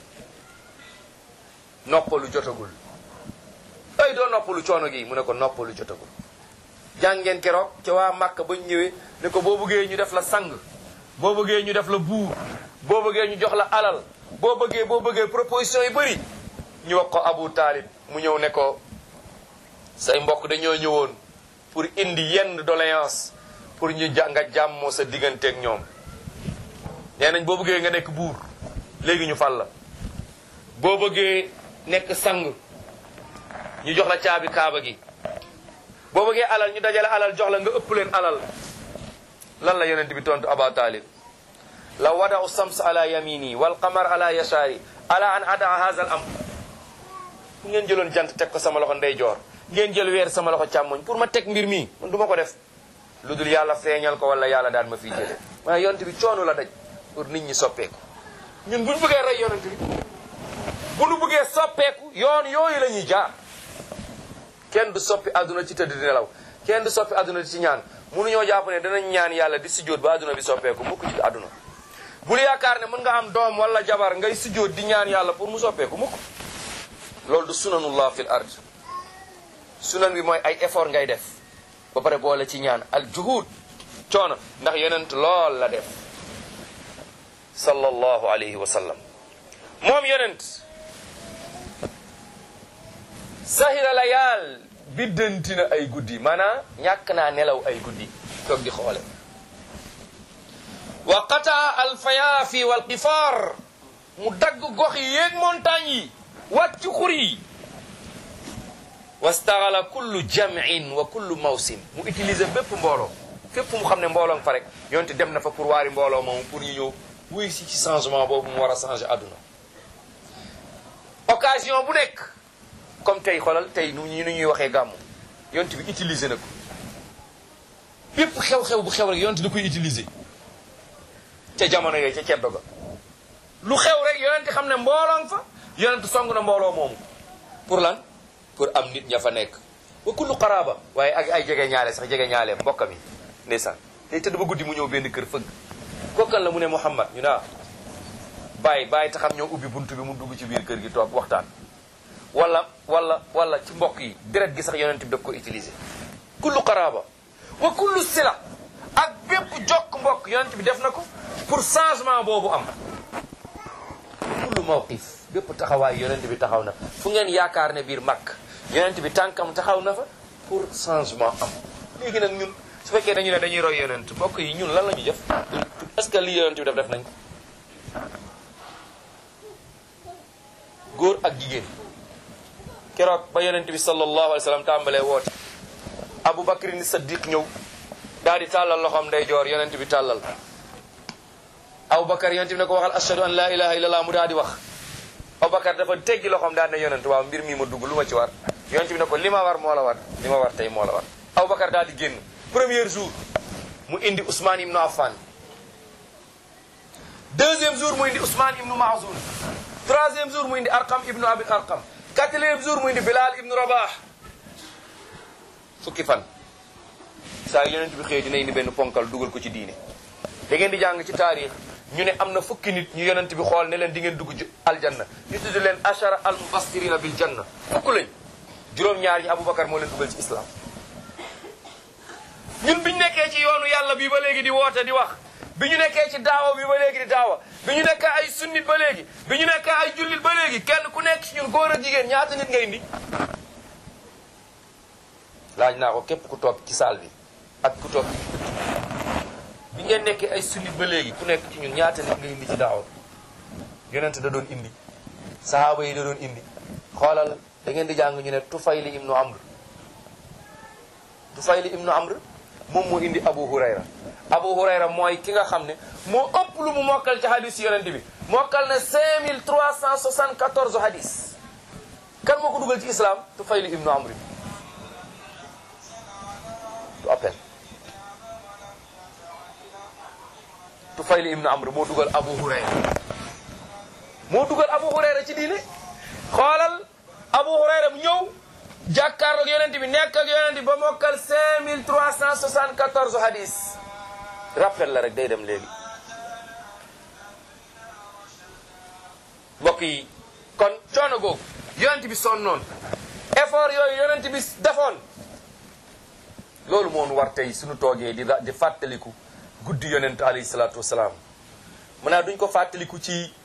noppalu jotagul ay doo noppalu coono gi mu ne ko noppalu jotagul jàngeen keroog ca waa Màkka ba ñu ñëwee ne ko boo bëggee ñu def la sang boo bëggee ñu def la buur boo bëggee ñu jox la alal boo bëggee boo bëggee proposition yi bëri ñu wax ko Abu Taalib mu ñëw ne ko say mbokk dañoo ñëwoon pour indi yenn doléance pour ñu ja nga jàmmoo sa digganteeg ñoom nee nañ boo bëggee nga nekk buur léegi ñu fal la boo bëggee nekk sang ñu jox la caabi kaaba gi boo bëggee alal ñu dajale alal jox la nga ëpp leen alal lan la yonent bi tontu Aba Talib la wadau sams ala yamini wal qamar ala yasari ala an ada haza al amr fu ngeen jëloon jant teg ko sama loxo ndeyjoor ngeen jël weer sama loxo càmmoñ pour ma teg mbir mi man du ma ko def lu dul yàlla feeñal ko wala yàlla daan ma fiy jële waaye yonent bi coono la daj pour nit ñi soppeeku ñun buñ bëggee rey yonent bi bu nu bëggee soppeeku yoon yooyu la ñuy jaar kenn du soppi àdduna ci tëdd di nelaw kenn du soppi àdduna ci ñaan mënuñoo jàpp ne danañ ñaan yàlla di sujjóot ba àdduna bi soppeeku mukk ci àdduna bul yaakaar ne mën nga am doom wala jabar ngay sujjóot di ñaan yàlla pour mu soppeeku mukk loolu du sunanullah fil ard sunan bi mooy ay effort ngay def ba pare boole ci ñaan al juhud coono ndax yonent lool la def sallallahu alayhi wa sallam moom yonent sahira layaal biddanti na ay guddi maanaam ñàkk naa nelaw ay guddi toog di xoole wa qataa alfayaafi wal qifaar mu dagg gox yi yéeg montagne yi wàcc xur yi wastaxala kullu jamin wa kullu mawsim mu utiliser bépp mbooloo fépp mu xam ne mbooloo nga fa rek yonte dem na fa pour waari mbooloo moomu pour ñu ñëw wuy si ci changement boobu mu war a changer àdduna occasion bu nekk comme tey xoolal tey nu ñu ñuy waxee gàmmu yonte bi utiliser na ko bépp xew-xew bu xew rek yonte da koy utiliser ca jamono yooyu ca ceddo ga lu xew rek yonente xam ne mbooloo nga fa yonente song na mbooloo moomu pour lan pour am nit ña fa nekk wa kullu qaraaba waaye ak ay jege ñaale sax jege ñaale mbokkam yi ndeysaan tey tëdd ba guddi mu ñëw benn kër fëgg kokkal la mu ne Muhammad ñu naa bàyyi bàyyi te xam ñoo ubbi buntu bi mu dugg ci biir kër gi toog waxtaan wala wala wala ci mbokk yi deret gi sax yonent bi daf ko utiliser kullu qaraaba wa kullu sila ak bépp jokk mbokk yonent bi def na ko pour changement boobu am kullu mawqif bépp taxawaay yonent bi taxaw na fu ngeen yaakaar ne biir màkk yonent bi tànkam taxaw na fa pour changement am léegi nag ñun su fekkee dañu ne dañuy roy yonent mbokk yi ñun lan la ñuy def est-ce que li yonent bi def def nañ ko góor ak jigéen keroog ba yonent bi sallallahu alayhi wa sallam tàmbalee woote Abu Bakr ni Saddiq ñëw daal di tàllal loxoom ndeyjoor yonent bi tàllal Abu Bakar yonent bi ne ko waxal ashhadu an la ilaha illallah mu daal di wax Abu Bakar dafa teggi loxoom daal ne yonent waaw mbir mi ma dugg lu ma ci war yonent bi ne ko li ma war moo la war li ma war tey moo la war Abu Bakar daal di génn premier jour mu indi Ousmane ibnu Affan deuxième jour mu indi Ousmane ibnu Mahzoun troisième jour mu indi Arqam ibnu Abi Arqam quatrième jour mu indi Bilal ibnu Rabah fukki fan saa yonent bi xëy dina indi benn ponkal dugal ko ci diine da ngeen di jàng ci taarix ñu ne am na fukki nit ñu yonent bi xool ne leen di ngeen dugg ci aljanna ñu tudd leen ashara al mufassirina bil janna fukk lañ juróom-ñaar ñi Aboubacar moo leen dugal ci islam ñun biñu nekkee ci yoonu yàlla bi ba léegi di woote di wax bi ñu nekkee ci daawa bi ba léegi di daawa bi ñu nekkee ay sunnit ba léegi bi ñu nekkee ay jullit ba léegi kenn ku nekk ci ñun góor a jigéen ñaata nit ngay indi laaj naa ko képp ku toog ci saal bi ak ku topp bi ngeen nekkee ay sunnit ba léegi ku nekk ci ñun ñaata nit nga indi ci daawa yonent da doon indi sahaaba yi da doon indi xoolal da ngeen di jàng ñu ne Tufayli ibnu Amr Tufayli ibnu Amr moom moo indi Abu Hurayra Abu Hurayra mooy ki nga xam ne moo ëpp lu mu mokkal ci hadis yonent bi mokkal na 5374 hadis kan moo ko dugal ci islam Tufayli ibnu Amr bi du appel Tufayli ibnu Amr moo dugal Abu Hurayra moo dugal Abu Hurayra ci diine xoolal Abu Hurayra bu ñëw jàkkaarloog yonent bi nekk ak yonent bi ba mokkal 5374 hadis rappel la rek day dem léegi mbokk yi kon coono googu yonent bi sonnoon effort yooyu yonent bi defoon loolu moon war tey suñu toogee di di fàttaliku guddi yonent alayhi salaatu wasalaam mën naa duñ ko fàttaliku ci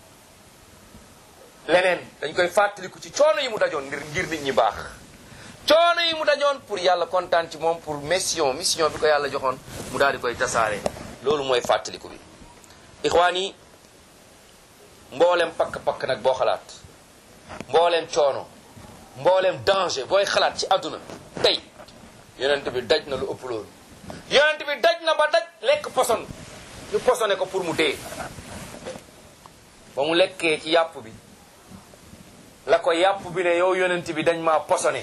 leneen dañ koy fàttaliku ci coono yi mu dajoon ngir ngir nit ñi baax coono yi mu dajoon pour yàlla kontaan ci moom pour mission mission bi ko yàlla joxoon mu daal di koy tasaare loolu mooy fàttaliku bi ixwaan yi mboolem pakk-pakk nag boo xalaat mboolem coono mboolem danger booy xalaat ci àdduna tey yonent bi daj na lu ëpp loolu yonent bi daj na ba daj lekk poson ñu posone ko pour mu dee ba mu lekkee ci yàpp bi la ko yàpp bi ne yow yonent bi dañ maa posone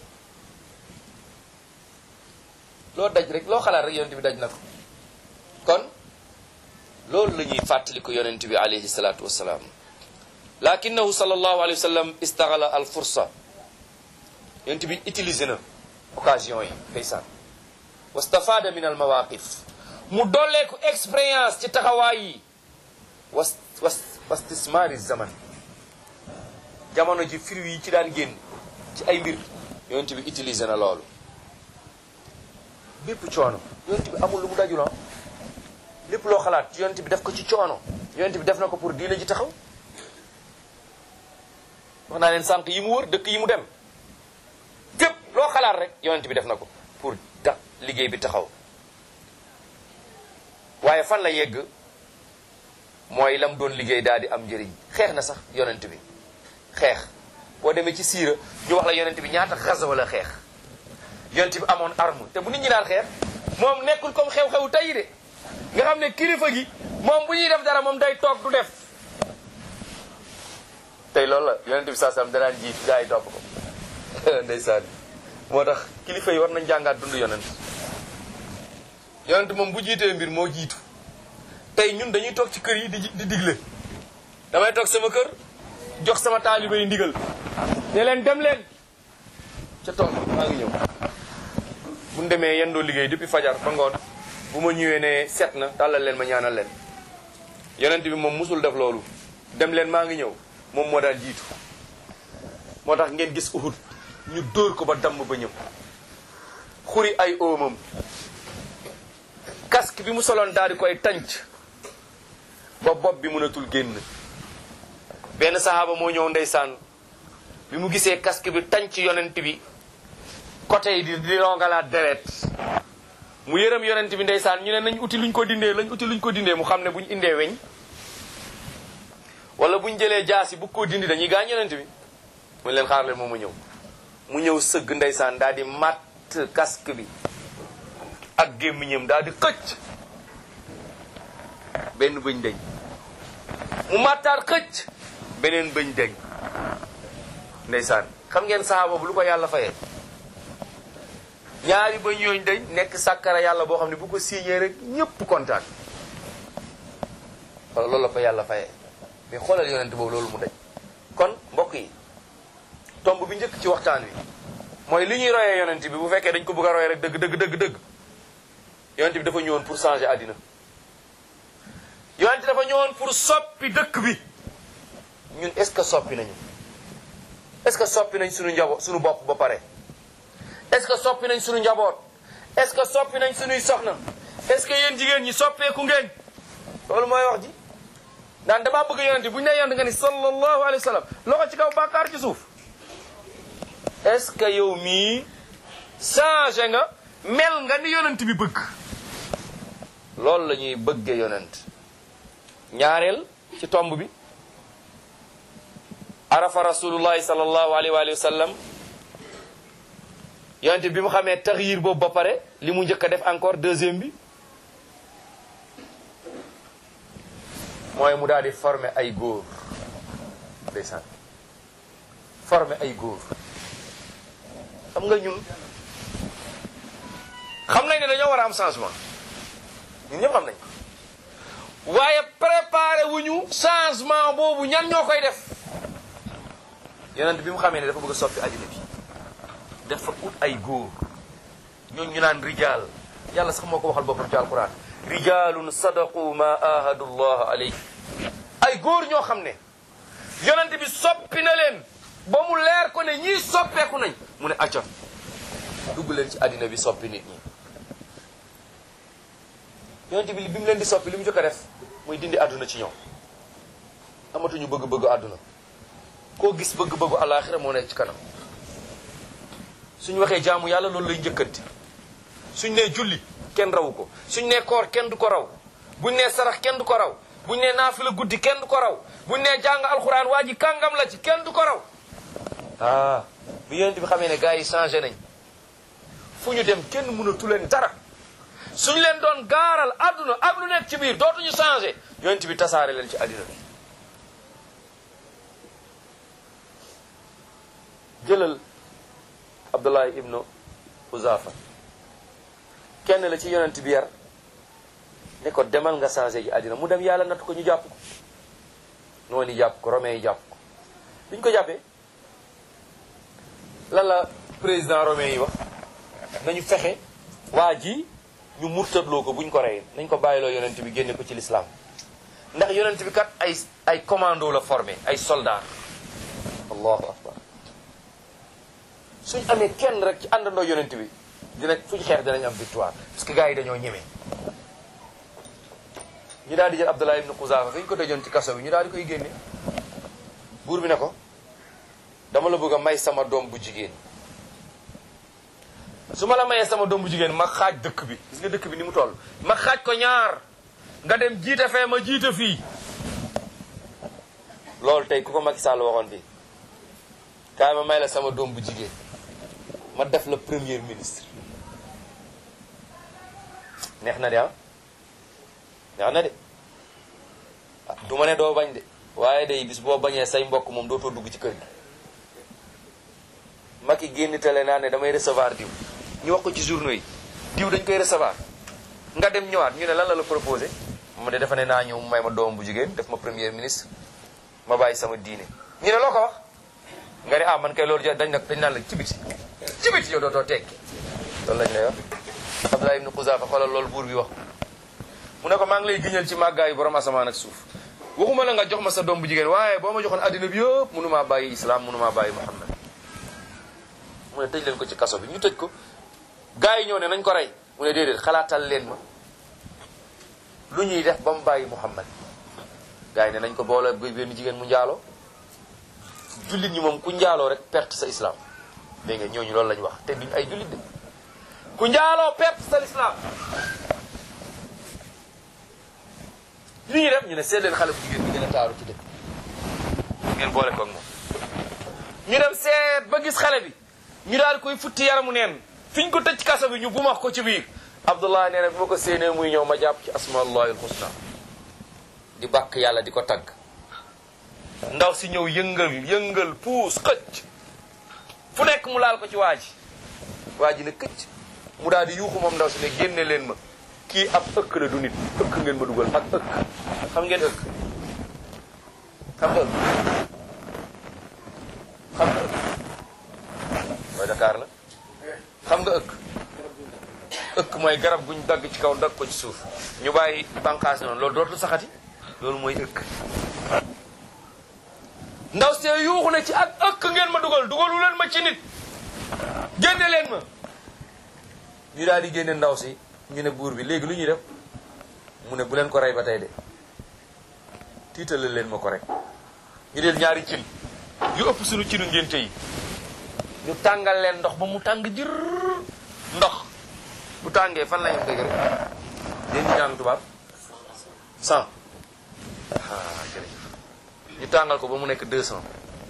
loo daj rek loo xalaat rek yonent bi daj na ko kon loolu la ñuy fàttali ko yonent bi alayhi salaatu wassalaam lakinahu sallallahu alayhi wa sallam istaghala al fursa yonent bi utilisé na occasion yi ndeysaan wastafada min al mawaqif mu dolleeku expérience ci taxawaay yi was was wastismaari zaman jamono ji fir yi ci daan génn ci ay mbir yonent bi utilisé na loolu bépp coono yonent bi amul lu mu dajuloo lépp loo xalaat yonent bi def ko ci coono yonent bi def na ko pour diina ji taxaw wax naa leen sànq yi mu wër dëkk yi mu dem gépp loo xalaat rek yonent bi def na ko pour tax liggéey bi taxaw waaye fan la yegg mooy lam doon liggéey daal di am njëriñ xeex na sax yonent bi xeex boo demee ci siira ñu wax la yonent bi ñaata xasa wala xeex yonent bi amoon arme te bu nit ñi daan xeex moom nekkul comme xew-xewu tey de nga xam ne kilifa gi moom bu ñuy def dara moom day toog du def tey loolu la yonent bi saa sam danaan jiit gaa yi topp ko ndeysaan moo tax kilifa yi war nañ jàngaat dund yonent yonent moom bu jiitee mbir moo jiitu tey ñun dañuy toog ci kër yi di di digle damay toog sama kër jox sama taaliba yi ndigal ne leen dem leen ca tool maa ngi ñëw bu ñu demee yendoo liggéey depuis fajar ba ngoon bu ma ñëwee ne set na tàllal leen ma ñaanal leen yonent bi moom musul def loolu dem leen maa ngi ñëw moom moo daan jiitu moo tax ngeen gis Uhud ñu dóor ko ba damm ba ñëw xuri ay oomam casque bi mu soloon daal di koy tànc ba bopp bi mënatul génn benn sahaaba moo ñëw ndeysaan bi mu gisee casque bi tànc yonent bi côté yi di di rongalaat deret mu yërëm yonent bi ndeysaan ñu ne nañ uti luñ ko dindee lañ uti luñ ko dindee mu xam ne buñ indee weñ wala buñ jëlee jaasi bu ko dindi dañuy gaañ yonent bi mu leen xaar leen moom mu ñëw mu ñëw sëgg ndeysaan daal di matt casque bi ak gémmiñam daal di xëcc benn bëñ deñ mu mattaar xëcc beneen bëñ deñ ndeysaan xam ngeen sahaaba bu lu ko yàlla fayee ñaari bëñ yooyu dañ nekk sàkkara yàlla boo xam ne bu ko signé rek ñëpp kontaan wala loolu la ko yàlla fayee mais xoolal yonent boobu loolu mu daj kon mbokk yi tomb bi njëkk ci waxtaan wi mooy li ñuy royee yonent bi bu fekkee dañ ko bëgg a royee rek dëgg dëgg dëgg dëgg yonent bi dafa ñëwoon pour changer àddina yonent dafa ñëwoon pour soppi dëkk bi ñun est-ce que soppi nañu est-ce que soppi nañ suñu njaboot suñu bopp ba pare est-ce que soppi nañ suñu njaboot est-ce que soppi nañ suñuy soxna est-ce que yéen jigéen ñi soppeeku ngeen loolu mooy wax ji naan damaa bëgg yonent bu ñu nee yonent nga ni sallallahu alayhi wa sallam loxo ci kaw bàkkaar ci suuf est-ce que yow mii changé nga mel nga ni yonent bi bëgg loolu la ñuy bëgge yonent ñaareel ci tomb bi arafa rasulullahi sallallahu alayhi wa sallam yonent bi mu xamee taxyir boobu ba pare li mu njëkk a def encore deuxième bi mooy mu daal di former ay góor ndeysaan former ay góor xam nga ñun xam nañ ne dañoo war a am changement ñun ñëpp xam nañ ko waaye préparé wuñu changement boobu ñan ñoo koy def yonent bi mu xamee ne dafa bëgg a soppi àddina bi dafa ut ay góor ñooñu ñu naan rijaal yàlla sax moo ko waxal boppam ci alquran rijaalun sadaqu ma ahadu llah alayhi ay góor ñoo xam ne yonent bi soppi na leen ba mu leer ko ne ñii soppeeku nañ mu ne acca dugg leen ci àddina bi soppi nit ñi yonent bi bi mu leen di soppi li mu jëkk a def muy dindi àdduna ci ñoom amatuñu bëgg-bëggu àdduna koo gis bëgg-bëggu àllaaxira moo nekk ci kanam suñ waxee jaamu yàlla loolu lay njëkkanti suñ nee julli kenn rawu ko suñ nee koor kenn du ko raw buñ nee sarax kenn du ko raw buñ nee naafila guddi kenn du ko raw buñ nee jàng alxuraan waa ji kàngam la ci kenn du ko raw ah bi yonent bi xamee ne gars yi changé nañ fu ñu dem kenn mënatu leen dara suñ leen doon gaaral àdduna ak lu nekk ci biir dootuñu changé yonent bi tasaare leen ci àddina bi jëlal Abdullah ibnu Uzafa kenn la ci yonent bi yar ne ko demal nga changé ji àddina mu dem yàlla natt ko ñu jàpp ko noonu jàpp ko romain yi jàpp ko biñ ko jàppee lan la président romain yi wax nañu fexe waa ji ñu murtatloo ko buñ ko rey nañ ko bàyyiloo yonent bi génne ko ci l'islam ndax yonent bi kat ay ay commando la formé ay soldat allahu akbar suñ amee kenn rek ci àndandoo yonent bi dina fuñ xeex dinañ am victoire parce que gars yi dañoo ñeme ñu daal di jël Abdullah ibn Quzafa fi ñu ko tëjoon ci kaso bi ñu daal di koy génne buur bi ne ko dama la bëgg a may sama doom bu jigéen su ma la mayee sama doom bu jigéen ma xaaj dëkk bi gis nga dëkk bi ni mu toll ma xaaj ko ñaar nga dem jiite fee ma jiite fii loolu tey ku ko Macky Sall waxoon fii kaay ma may la sama doom bu jigéen ma def la premier ministre neex na de ah neex na de ah du ma ne doo bañ de waaye day bis boo bañee say mbokk moom dootoo dugg ci kër gi Macky génn tele naa ne damay recevoir diw ñu wax ko ci journaux yi diw dañ koy recevoir nga dem ñëwaat ñu ne lan la la proposé mu ne dafa ne naa ñëw may ma doom bu jigéen def ma premier ministre ma bàyyi sama diine ñu ne loo ko wax nga ne ah man kay loolu ja dañ nag dañ naan la ci biti ci biti yow dootoo tekki loolu lañ lay wax Abdullah ibn Quzafa xoolal loolu buur bi wax mu ne ko maa ngi lay giñal ci màggaayu borom asamaan ak suuf waxuma la nga jox ma sa doom bu jigéen waaye boo ma joxoon addina bi yëpp mënumaa bàyyi islam mënumaa bàyyi Muhammad mu ne tëj leen ko ci kaso bi ñu tëj ko gars yi ñëw ne nañ ko rey mu ne déedéet xalaatal leen ma lu ñuy def ba mu bàyyi Muhammad gars yi ne nañ ko boole benn jigéen mu njaaloo jullit ñi moom ku njaaloo rek perte sa islam dégg nga ñooñu loolu lañ wax te duñ ay jullit de ku njaaloo perte sa islam li ñuy def ñu ne seet leen xale bu jigéen bi gën a taaru ci dëkk ngeen boole ko ak moom ñu dem seet ba gis xale bi ñu daal koy futti yaramu neen fi ñu ko tëj kaso bi ñu bumax ko ci biir abdullah nee na bi ma ko séenee muy ñëw ma jàpp ci asmaullahi alxusna di bàkk yàlla di ko tagg ndaw si ñëw yëngal yëngal puus xëcc fu nekk mu laal ko ci waa ji waa ji ne këcc mu daal di yuuxu moom ndaw si ne génne leen ma kii ab ëkk la du nit ëkk ngeen ma dugal ak ëkk xam ngeen ëkk xam nga ëkk xam nga ëkk mooy Dakar la xam nga ëkk ëkk mooy garab guñ dagg ci kaw dagg ko ci suuf ñu bàyyi bànqaas noonu loolu dootul saxati loolu mooy ëkk ndaw see yuuxu ne ci ak ëkk ngeen ma dugal dugalu leen ma ci nit génne leen ma ñu daal di génne ndaw si ñu ne buur bi léegi lu ñuy def mu ne bu leen ko rey ba tey de tiitale leen ma ko rek ñu del ñaari cin yu ëpp suñu cinu ngénte yi ñu tàngal leen ndox ba mu tàng jër ndox bu tàngee fan la ñu dëgg rek yéen ñu jàng tubaab cent ah jërëjëf ñu tàngal ko ba mu nekk deux cent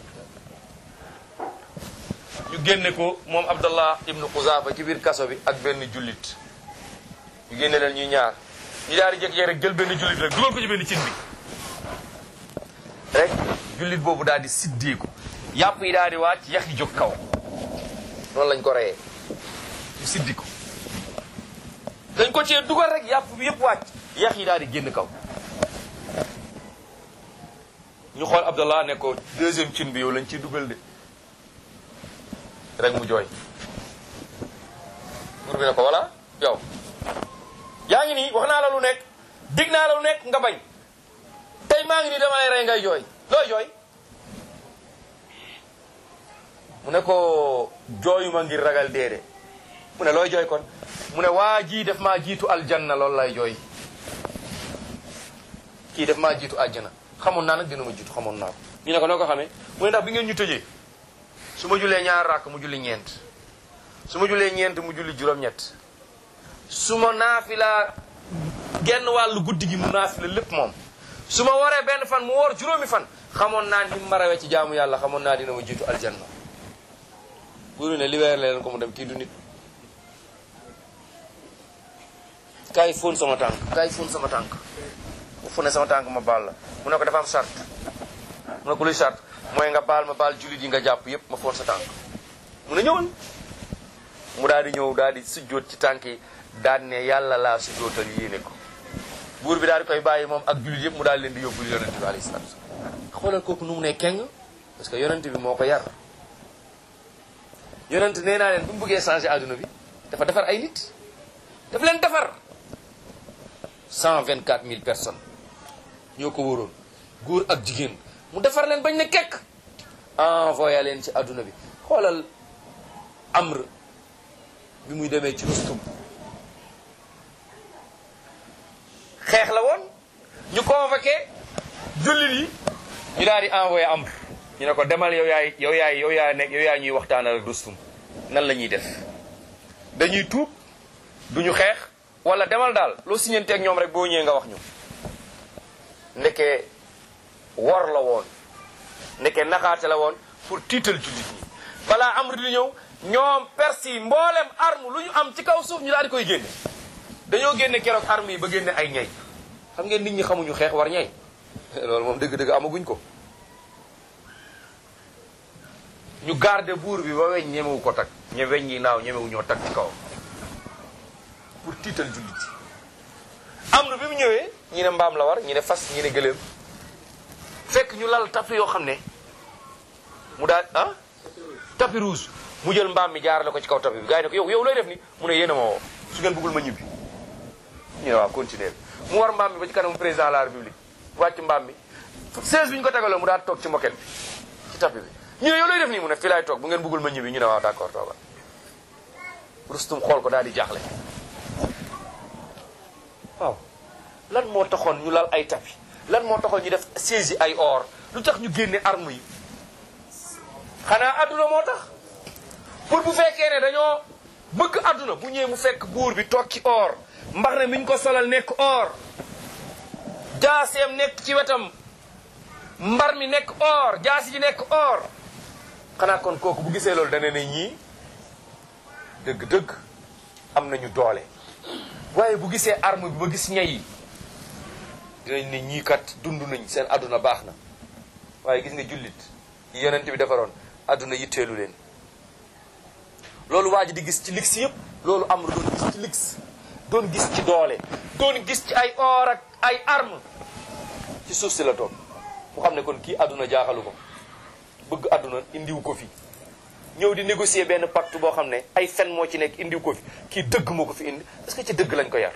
ñu génne ko moom Abdallah ibnu Xuzaafa ci biir kaso bi ak benn jullit ñu génne leen ñuy ñaar ñu daal di jékki-jékki rek jël benn jullit rek dugal ko ci benn cin bi rek jullit boobu daal di siddeeku yàpp yi daal di wàcc yax yi jóg kaw noonu lañ ko reyee ñu siddi ko dañ ko cee dugal rek yàpp bi yëpp wàcc yax yi daal di génn kaw ñu xool Abdallah ne ko deuxième cin bi yow lañ ciy dugal de rek mu jooy buur bi ne ko voilà yow yaa ngi nii wax naa la lu nekk dig naa la lu nekk nga bañ tey maa ngi nii dama lay rey ngay jooy looy jooy mu ne ko jooyuma ngir ragal déede mu ne looy jooy kon mu ne waa jii def maa jiitu aljanna loolu lay jooy kii def maa jiitu aljanna xamoon naa nag dina ma jiitu xamoon naa ko ñu ne ko noo ko xamee mu ne ndax bi ngeen ñu tëjee su ma julee ñaar rakk mu julli ñeent su ma julee ñeent mu julli juróom-ñett su ma naafila genn wàllu guddi gi mu naafila lépp moom su ma waree benn fan mu woor juróomi fan xamoon naa ni ma rawee ci jaamu yàlla xamoon naa dina ma jiitu aljanna buru ne libéré leen ko mu dem kii du nit kaay fóon sama tànk kaay fóon sama tànk mu fóone sama tànk ma baal la mu ne ko dafa am charte mu ne ko luy charte mooy nga baal ma baal jullit yi nga jàpp yépp ma fóon sa tànk mu ne ñëwal mu daal di ñëw daal di sujjóot ci tànk yi daal ne yàlla laa sujjóotal yéene ko buur bi daal di koy bàyyi moom ak jullit yëpp mu daal leen di yóbbul yonent bi alayhi salaatu xoolal kooku nu mu ne keng parce que yonent bi moo ko yar yonent nee naa leen bu mu bëggee changer adduna bi dafa defar ay nit daf leen defar cent vingt quatre mille personnes ñoo ko wóoroon góor ak jigéen mu defar leen bañ ne kekk envoyé leen ci adduna bi xoolal amr bi muy demee ci Rustum xeex la woon ñu convoqué jullit yi ñu daal di envoyé amr ñu ne ko demal yow yaay yow yaay yow yaay nekk yow yaay ñuy waxtaanal ak Rustum nan la ñuy def dañuy tuub duñu xeex wala demal daal loo siñante ak ñoom rek boo ñëwee nga wax ñu ndeke wor la woon ndeke naxaate la woon pour tiital jullit ñi balaa amr di ñëw ñoom persi yi mboolem arme lu ñu am ci kaw suuf ñu daal di koy génne dañoo génne keroog arme yi ba génne ay ñay xam ngeen nit ñi xamuñu xeex war ñay loolu moom dëgg-dëgg amaguñ ko ñu garde buur bi ba weñ ñemewu ko tag ñe weñ yi naaw ñemewu ñoo tag ci kaw pour tiital jullit yi am na bi mu ñëwee ñi ne mbaam la war ñi ne fas ñi ne gëléem fekk ñu lal tapis yoo xam ne mu daal ah tapis rouge mu jël mbaam mi jaarale ko ci kaw tapis bi gars yi ne ko yow yow looy def ni mu ne yéen a ma woo su ngeen bëggul ma ñibbi ñu ne waaw continuer mu war mbaam mi ba ci kanamu président de la république wàcc mbaam mi 16 bi ñu ko tegaloo mu daal toog ci moquette bi ci tapis bi ñu ne yow looy def nii mu ne fii laay toog bu ngeen bëggul ma ñibbi ñu ne waaw d'accord toogal rustum xool ko daal di jaaxle waaw lan moo taxoon ñu lal ay tapis lan moo taxoon ñu def siège yi ay or lu tax ñu génne arme yi xanaa adduna moo tax pour bu fekkee ne dañoo bëgg adduna bu ñëwee mu fekk buur bi toog ci or mbax ne mi ñu ko solal nekk or jaaseem nekk ci wetam mbar mi nekk or jaasi ji nekk or xanaa kon kooku bu gisee loolu dana ne ñii dëgg-dëgg am nañu doole waaye bu gisee arme bi ba gis ñay yi dinañ ne ñii kat dund nañ seen adduna baax na waaye gis nga jullit yi yonent bi defaroon adduna yitteelu leen loolu waa ji di gis ci lix yëpp loolu am doon gis ci lix doon gis ci doole doon gis ci ay or ak ay arme ci suuf si la toog mu xam ne kon kii adduna jaaxalu ko bëgg adduna indiw ko fi ñëw di négocier benn pacte boo xam ne ay fen moo ci nekk indiw ko fi kii dëgg moo ko fi indi parce que ci dëgg lañ ko yar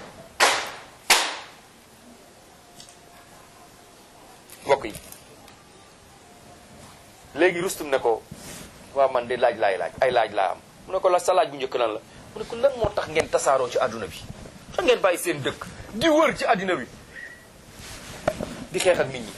mbokk yi léegi rustum ne ko waaw man de laaj laay laaj ay laaj laa am mu ne ko la sa laaj bu njëkk lan la mu ne ko lan moo tax ngeen tasaaroo ci àdduna bi tax ngeen bàyyi seen dëkk di wër ci àddina bi di xeex ak nit ñi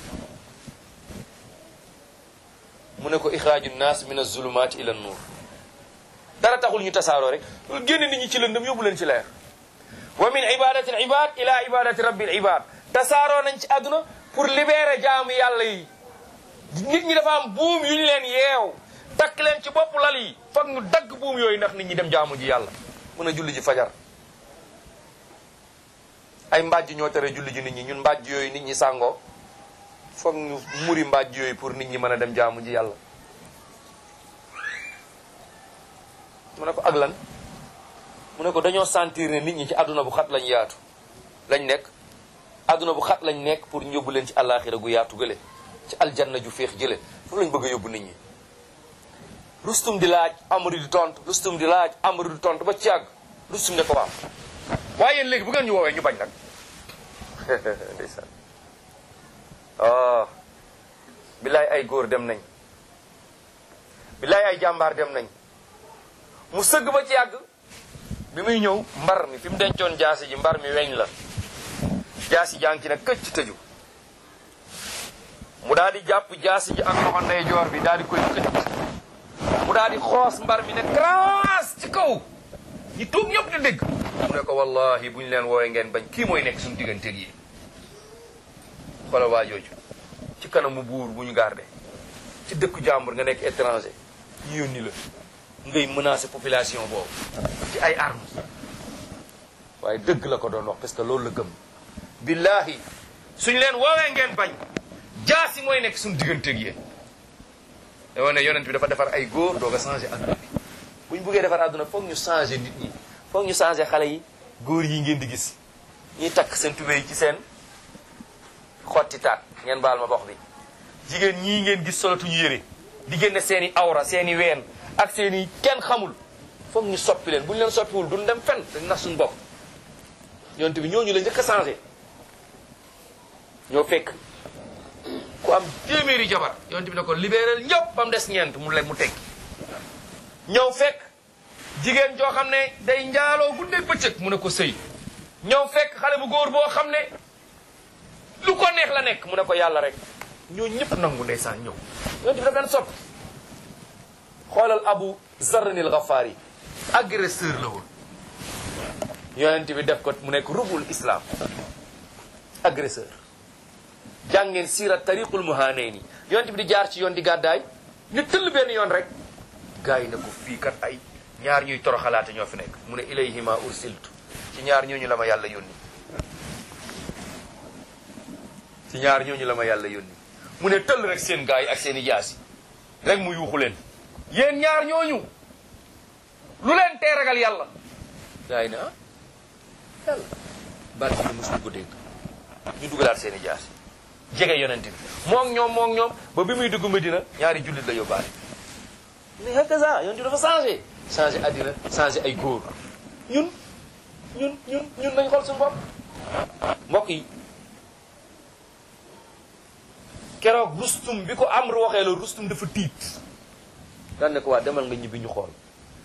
mu ne ko ixraaju naas min azulumaati ila nuur dara taxul ñu tasaaroo rek génn nit ñi ci lëndëm yóbbu leen ci leer wa min ibadati al ibad ila ibadati rabbil ibad tasaaroo nañ ci àdduna pour libérer jaamu yàlla yi nit ñi dafa am buum yu ñu leen yeew takk leen ci bopp lal yi foog ñu dagg buum yooyu ndax nit ñi dem jaamu ji yàlla mën a julli ji fajar ay mbàjj ñoo tere julli ji nit ñi ñun mbàjj yooyu nit ñi sàngoo foog ñu muri mbàjj yooyu pour nit ñi mën a dem jaamu ji yàlla mu ne ko ak lan mu ne ko dañoo sentir ne nit ñi ci àdduna bu xat lañ yaatu lañ nekk àdduna bu xat lañ nekk pour ñu yóbbu leen ci àllaaxira gu yaatu gële ci aljanna ju féex jële foofu lañ bëgg a yóbbu nit ñi rustum di laaj amari di tontu rustum di laaj amari di tontu ba ci àgg rustum ne ko waaw waaye yéen léegi bu ngeen ñu woowee ñu bañ nag ndeysaan oh billaay ay góor dem nañ billaay ay jàmbaar dem nañ mu sëgg ba ci yàgg bi muy ñëw mbar mi fi mu dencoon jaasi ji mbar mi weñ la jaasi jàng ci nag këcc tëju mu daal di jàpp jaasi ji ak loxo ndeyjoor bi daal di koy këcc mu daal di xoos mbar mi ne craas ci kaw ñi tuub ñëpp di dégg mu ne ko wallahi bu ñu leen woowee ngeen bañ kii mooy nekk suñu digganteeg yi xoolal waa jooju ci kanamu buur bu ñu garde ci dëkku jàmbur nga nekk étranger ñu yónni la ngay menacer population boobu ci ay armes waaye dëgg la ko doon wax parce que loolu la gëm billahi suñ leen woowee ngeen bañ jaasi mooy nekk suñu digganteeg yéen dama ne yonent bi dafa defar ay góor doog a changé adduna bi bu ñu buggee defar adduna foog ñu changé nit ñi foog ñu changé xale yi góor yi ngeen di gis ñuy takk seen tubéy ci seen xotti taat ngeen baal ma box bi jigéen ñii ngeen gis solatuñu yére di génne seen i awra seen i ween ak seen i kenn xamul foog ñu soppi leen bu ñu leen soppiwul duñ dem fenn dañ nax suñu bopp yonent bi ñooñu la njëkk a changé ñoo fekk ku am téeméeri jabar yonent bi ne ko libéral ñëpp ba mu des ñeent mu leen mu teg ñëw fekk jigéen joo xam ne day njaaloo guddeeg bëccëg mu ne ko sëy ñëw fekk xale bu góor boo xam ne lu ko neex la nekk mu ne ko yàlla rek ñoo ñëpp nangu ndeysaan ñëw yonent bi daf leen sopp xoolal abu zarranil gafaari agresseur la woon yonent bi def ko mu nekk rubul islam agresseur jàngeen siira tariqul muhanayni yonent bi di jaar ci yoon di gàddaay ñu tëll benn yoon rek gars yi ne ko fii kat ay ñaar ñuy toroxalaate ñoo fi nekk mu ne ilayhima ursiltu ci ñaar ñooñu la ma yàlla yónni ci ñaar ñooñu la ma yàlla yónni mu ne tëll rek seen gars yi ak seen i jaas yi rek mu yuuxu leen yéen ñaar ñooñu lu leen tee ragal yàlla gars yi ne ah yàlla baat bi mosuñu ko dégg ñu dugalaat seen i jaas yi jege yonent bi moom ñoom moom ñoom ba bi muy dugg Medina ñaari jullit la yóbbaale mais hakaza yonent bi dafa changé changé addina changé ay góor ñun ñun ñun ñun nañ xool suñu bopp mbokk yi keroog rustum bi ko am waxee la rustum dafa tiit daan ne ko waa demal nga ñibbi ñu xool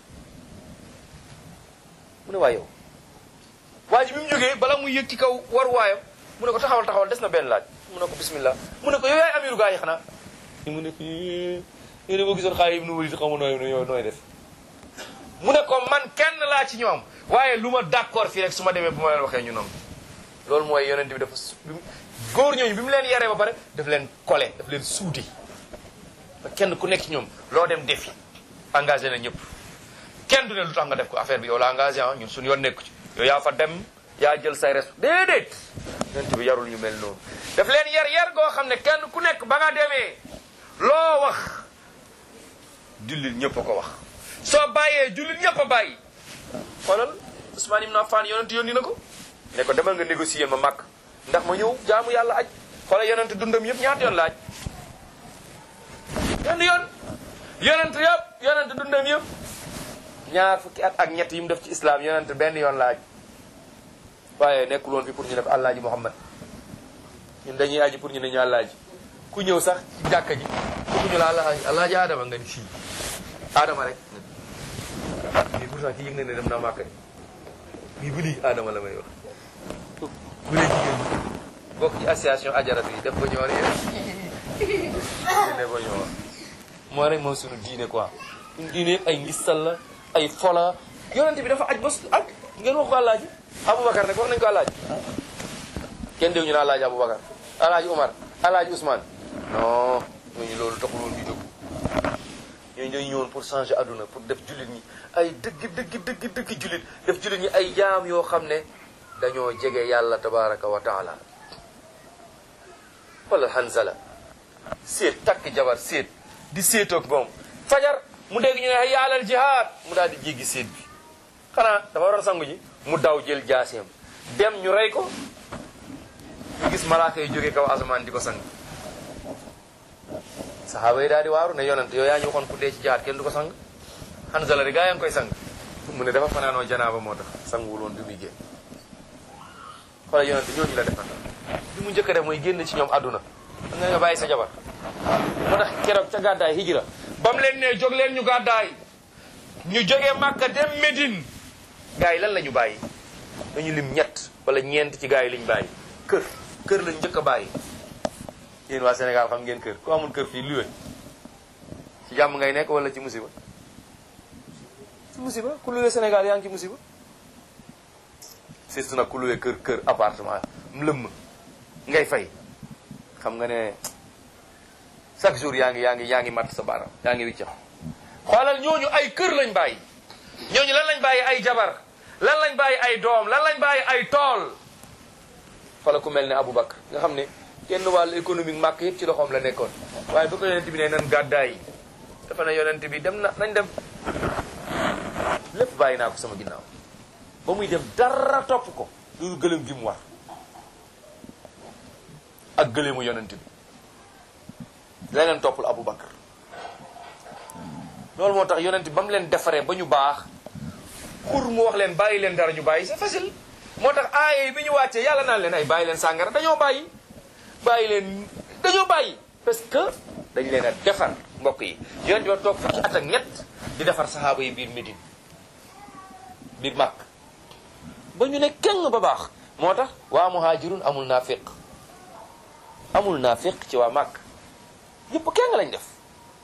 mu ne waa yow waa ji bi mu jógee bala muy yëg ci kaw war waayam mu ne ko taxawal taxawal des na benn laaj mu ne ko bismillah mu ne ko yow yaay amiru gaa yi xanaa mu ne ko yow de boo gisoon xaay ibnu walid xaw ma nooy nooy nooy def mu ne ko man kenn laa ci ñoom waaye lu ma d'accord fii rek su ma demee bu ma leen waxee ñu noonu loolu mooy yonent bi dafa su góor ñooñu bi mu leen yaree ba pare daf leen collé daf leen suude ba kenn ku nekk ci ñoom loo dem defi engagé na ñëpp kenn du ne lu tax nga def ko affaire bi yow la engagé ah ñun suñu yoon nekku ci yow yaa fa dem yaa jël say res déedéet yonent bi yarul ñu mel noonu daf leen yar yar goo xam ne kenn ku nekk ba nga demee loo wax jullit ñëpp a ko wax soo bàyyee jullit ñëpp a bàyyi xoolal Ousmane Ibn Affan yonent yónni na ko ne ko demal nga négocier ma màkk ndax ma ñëw jaamu yàlla aj xoolal yonent dundam yëpp ñaata yoon laaj benn yoon yonent yëpp yonent dundam yëpp ñaar fukki at ak ñett yi mu def ci islam yonent benn yoon laaj waaye nekkul woon fi pour ñu def àllaaji Muhammad ñun dañuy aji pour ñu ne ñu àllaaji ku ñëw sax ci jàkka ji ku ñu la àllaaji àllaaji Adama nga ni fii Adama rek mais pourtant ki yëg na ne dem naa màkk de mais bu lii Adama la may wax bu dee jigéen ñi bokk ci association ajaratu yi def ba ñoor yéen ne ba ñoor moo rek moom suñu diine quoi suñu diine yëpp ay ngistal la ay fola yonent bi dafa aj bos aj ngeen wax ko àllaaji aboubacar nag wax nañ ko àllaaji kenn dégg ñu ne àllaaji aboubacar àllaaji omar àllaaji ousmane non ñooñu loolu taxul woon ñu jóg ñooñu dañu ñëwoon pour changer àdduna pour def jullit ñi ay dëgg dëgg dëgg dëgg jullit def jullit ñi ay jaam yoo xam ne dañoo jege yàlla tabaraka wa taala wala hanzala séet takk jabar séet di séetoog moom fajar mu dégg ñu ne hayya alal jihaad mu daal di jéggi séet bi xanaa dafa waroon sangu ji mu daw jël jaaseem dem ñu rey ko ñu gis malaaka yi jógee kaw asamaan di ko sang saxaaba yi daal di waaru ne yonent yow yaa ñu waxoon ku dee ci jihaad kenn du ko sang hanzala di gaa yaa ngi koy sang mu ne dafa fanaanoo janaaba moo tax sanguwul woon bi muy génn xoolal yonent ñooñu la defal li mu njëkk a def mooy génn ci ñoom àdduna xam nga nga bàyyi sa jabar moo tax keroog ca gàddaay hijra ba mu leen ne jóg leen ñu gàddaay ñu jógee Màkka dem Médine gars yi lan la ñu bàyyi dañu lim ñett wala ñeent ci gars yi liñ bàyyi kër kër lañ njëkk a bàyyi yéen waa Sénégal xam ngeen kër ku amul kër fii luwe ci jàmm ngay nekk wala ci musiba ci musiba ku luwe Sénégal yaa ngi ci musiba surtout nag ku luwe kër kër appartement mu lëmm ngay fay xam nga ne chaque jour yaa ngi yaa ngi yaa ngi matt sa baaraam yaa ngi wiccax xoolal ñooñu ay kër lañ bàyyi ñooñu lan lañ bàyyi ay jabar lan lañ bàyyi ay doom lan lañ bàyyi ay tool xoolal ku mel ne Aboubacar nga xam ne kenn wàllu économique màkk yëpp ci loxoom la nekkoon waaye ba ko yonent bi ne nan gàddaay dafa ne yonent bi dem na nañ dem lépp bàyyi naa ko sama ginnaaw ba muy dem dara topp ko loolu gëlëm gi mu war ak gëleemu yonent bi leneen toppul Aboubacar loolu moo tax yonent bi ba mu leen defaree ba ñu baax pour mu wax leen bàyyi leen dara ñu bàyyi c'est facile moo tax aaye bi ñu wàccee yàlla naan leen ay bàyyi leen sàngara dañoo bàyyi bàyyi leen dañoo bàyyi parce que dañ leen a defar mbokk yi yonent bi ba toog fukki at ak ñett di defar saxaaba yi biir Médine biir Màkk ba ñu ne keng ba baax moo tax waa muhaajirun amul naafiq amul naafiq ci waa Màkk yëpp keng lañ def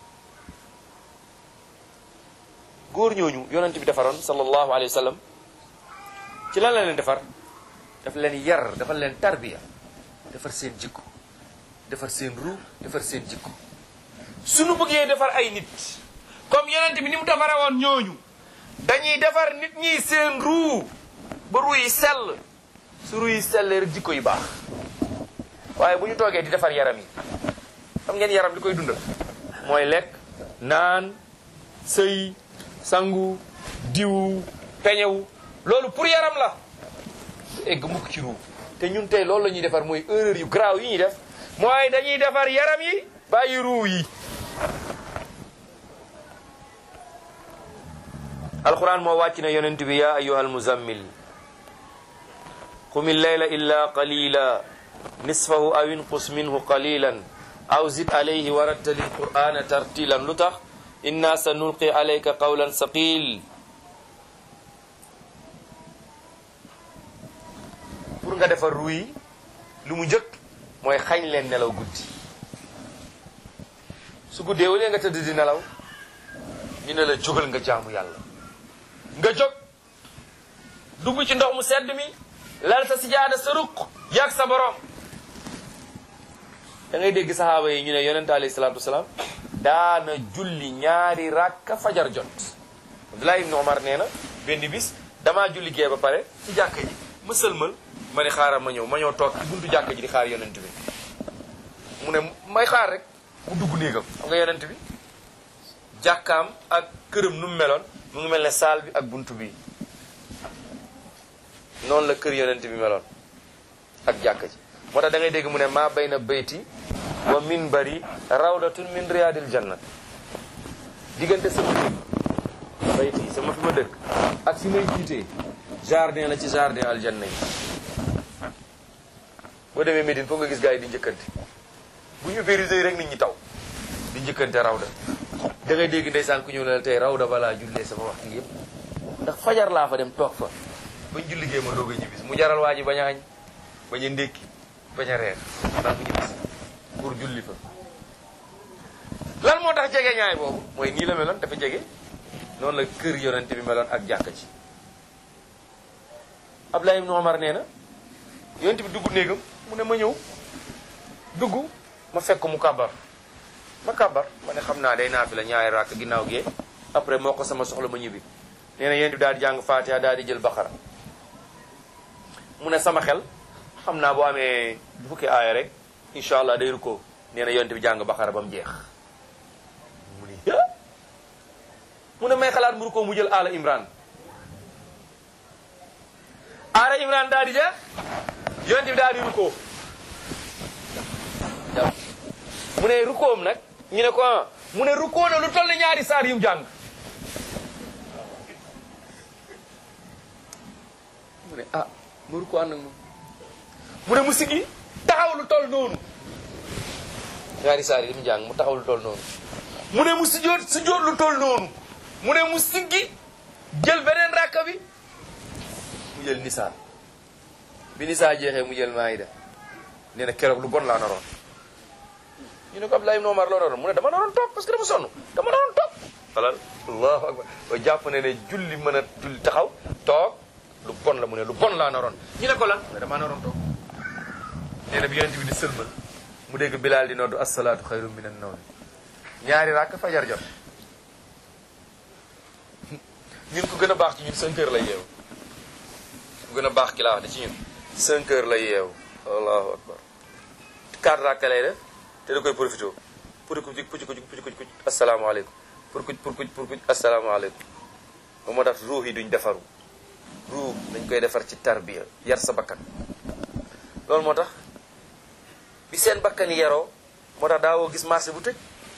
góor ñooñu yonent bi defaroon sallallahu alayhi wa sallam ci lan la leen defar daf leen yar dafa leen tarbiya defar seen jikko defar seen ru defar seen jikko suñu bëggee defar ay nit comme yonent bi ni mu defare woon ñooñu dañuy defar nit ñi seen ru ba ru yi sell su ru yi sellee rek jikko yi baax waaye bu ñu toogee di defar yaram yi xam ngeen yaram li koy dundal mooy lekk naan sëy sangu diw peñewu loolu pour yaram la du egg mukk ci ruu te ñun tey loolu la ñuy defar mooy erreur yu graaw yi ñuy def mooy dañuy defar yaram yi bàyyi ruu yi alquran moo wàcc na yonent bi ya ayuha almuzammil qum illayla illa qalila nisfahu aw inqus minhu qalilan aw zid alayhi wa rattali alqur'ana tartilan lu tax inna sa nulqi alayka qawlan saqil pour nga defar ruy lu mu njëkk mooy xañ leen nelaw guddi su guddee wala nga tëdd di nelaw ñu ne la jógal nga jaamu yàlla nga jóg dugg ci ndox mu sedd mi lal sa sijaada sa ruq yàgg sa borom da ngay dégg saxaaba yi ñu ne yonente alayhi salaatu wasalaam daana julli ñaari rakka fajar jot Abdullah ibn Omar nee na benn bis damaa julli gee ba pare ci jàkka ji ma sëlmal ma ni xaaral ma ñëw ma ñëw toog ci buntu jàkka ji di xaar yonent bi mu ne may xaar rek mu dugg néegam xam nga yonent bi jàkkaam ak këram nu mu meloon mu ngi mel ne saal bi ak buntu bi noonu la kër yonent bi meloon ak jàkka ji moo tax da ngay dégg mu ne maa bayna bayti wa minbari rawdatun min riyadil janna diggante sama dëkk bayti sama fi ma dëkk ak fi may jiitee jardin la ci jardin aljanna yi boo demee Médine foog nga gis gars yi di njëkkante bu ñu ubbee yi rek nit ñi taw di njëkkante rawda da ngay dégg ndeysaan ku ñëw ne la tey rawda balaa jullee sama waxtu yëpp ndax fajar laa fa dem toog fa bañ julli gee ma doog a ñibbis mu jaral waa ji bañ a añ bañ a ndékki bañ a reer ndax mu ñibbis pour julli fa lan moo tax jege ñaay boobu mooy nii la meloon dafa jege noonu la kër yonente bi meloon ak jàkka ji Abdullah ibn Omar nee na yonente bi dugg néegam mu ne ma ñëw dugg ma fekk mu kàbbar ma kàbbar ma ne xam naa day naa fi la ñaari rakk ginnaaw gee après moo ko sama soxla ma ñibbi nee na yonente bi daal di jàng Fatiha daal di jël Baqara mu ne sama xel xam naa boo amee fukki aaya rek incha allah day rukkoo nee na yonente bi jàng Baqara ba mu jeex mu ni mu ne may xalaat mu rukkoo mu jël Ala Imran Ala Imran daal di jeex yonente bi daal di rukkoo mu ne rukkoom nag ñu ne ko ah mu ne rukkoo na lu toll ni ñaari saar yu mu jàng mu ne ah mu rukkoo ànd ak moom mu ne mu siggi taxaw lu toll noonu ñaari saar yi mu jàng mu taxaw lu toll noonu mu ne mu sujjóot sujjóot lu toll noonu mu ne mu siggi jël beneen rakka bi mu jël nisaa bi nisaa jeexee mu jël maayida nee na keroog lu bon laa naroon ñu ne ko Abdoulaye ibn Omar loo naroon mu ne dama naroon toog parce que dama sonn dama naroon toog xalal allahu akbar ba jàpp ne ne julli mën a julli taxaw toog lu bon la mu ne lu bon laa naroon ñu ne ko lan mu ne dama naroon toog nee na bi yonent bi di sëlmal mu dégg Bilaal di noddu asalaatu xayru min an nawm ñaari rakk fajar jot ñun ku gën a baax ci ñun 5 heures lay yeewu ku gën a baax ki laa wax de ci ñun 5 heures lay yeewu allahu akbar 4 rakk lay def te da koy profité pour ku pucc kuc pucc kuc kuc asalaamaaleykum pour kuc pour kuc pour kuc asalaamaaleykum ba moo tax ruux yi duñ defaru ruux dañ koy defar ci tarbiya yar sa bakkan loolu moo tax bi seen bakkan yi yaroo moo tax daawoo gis marché bu tëj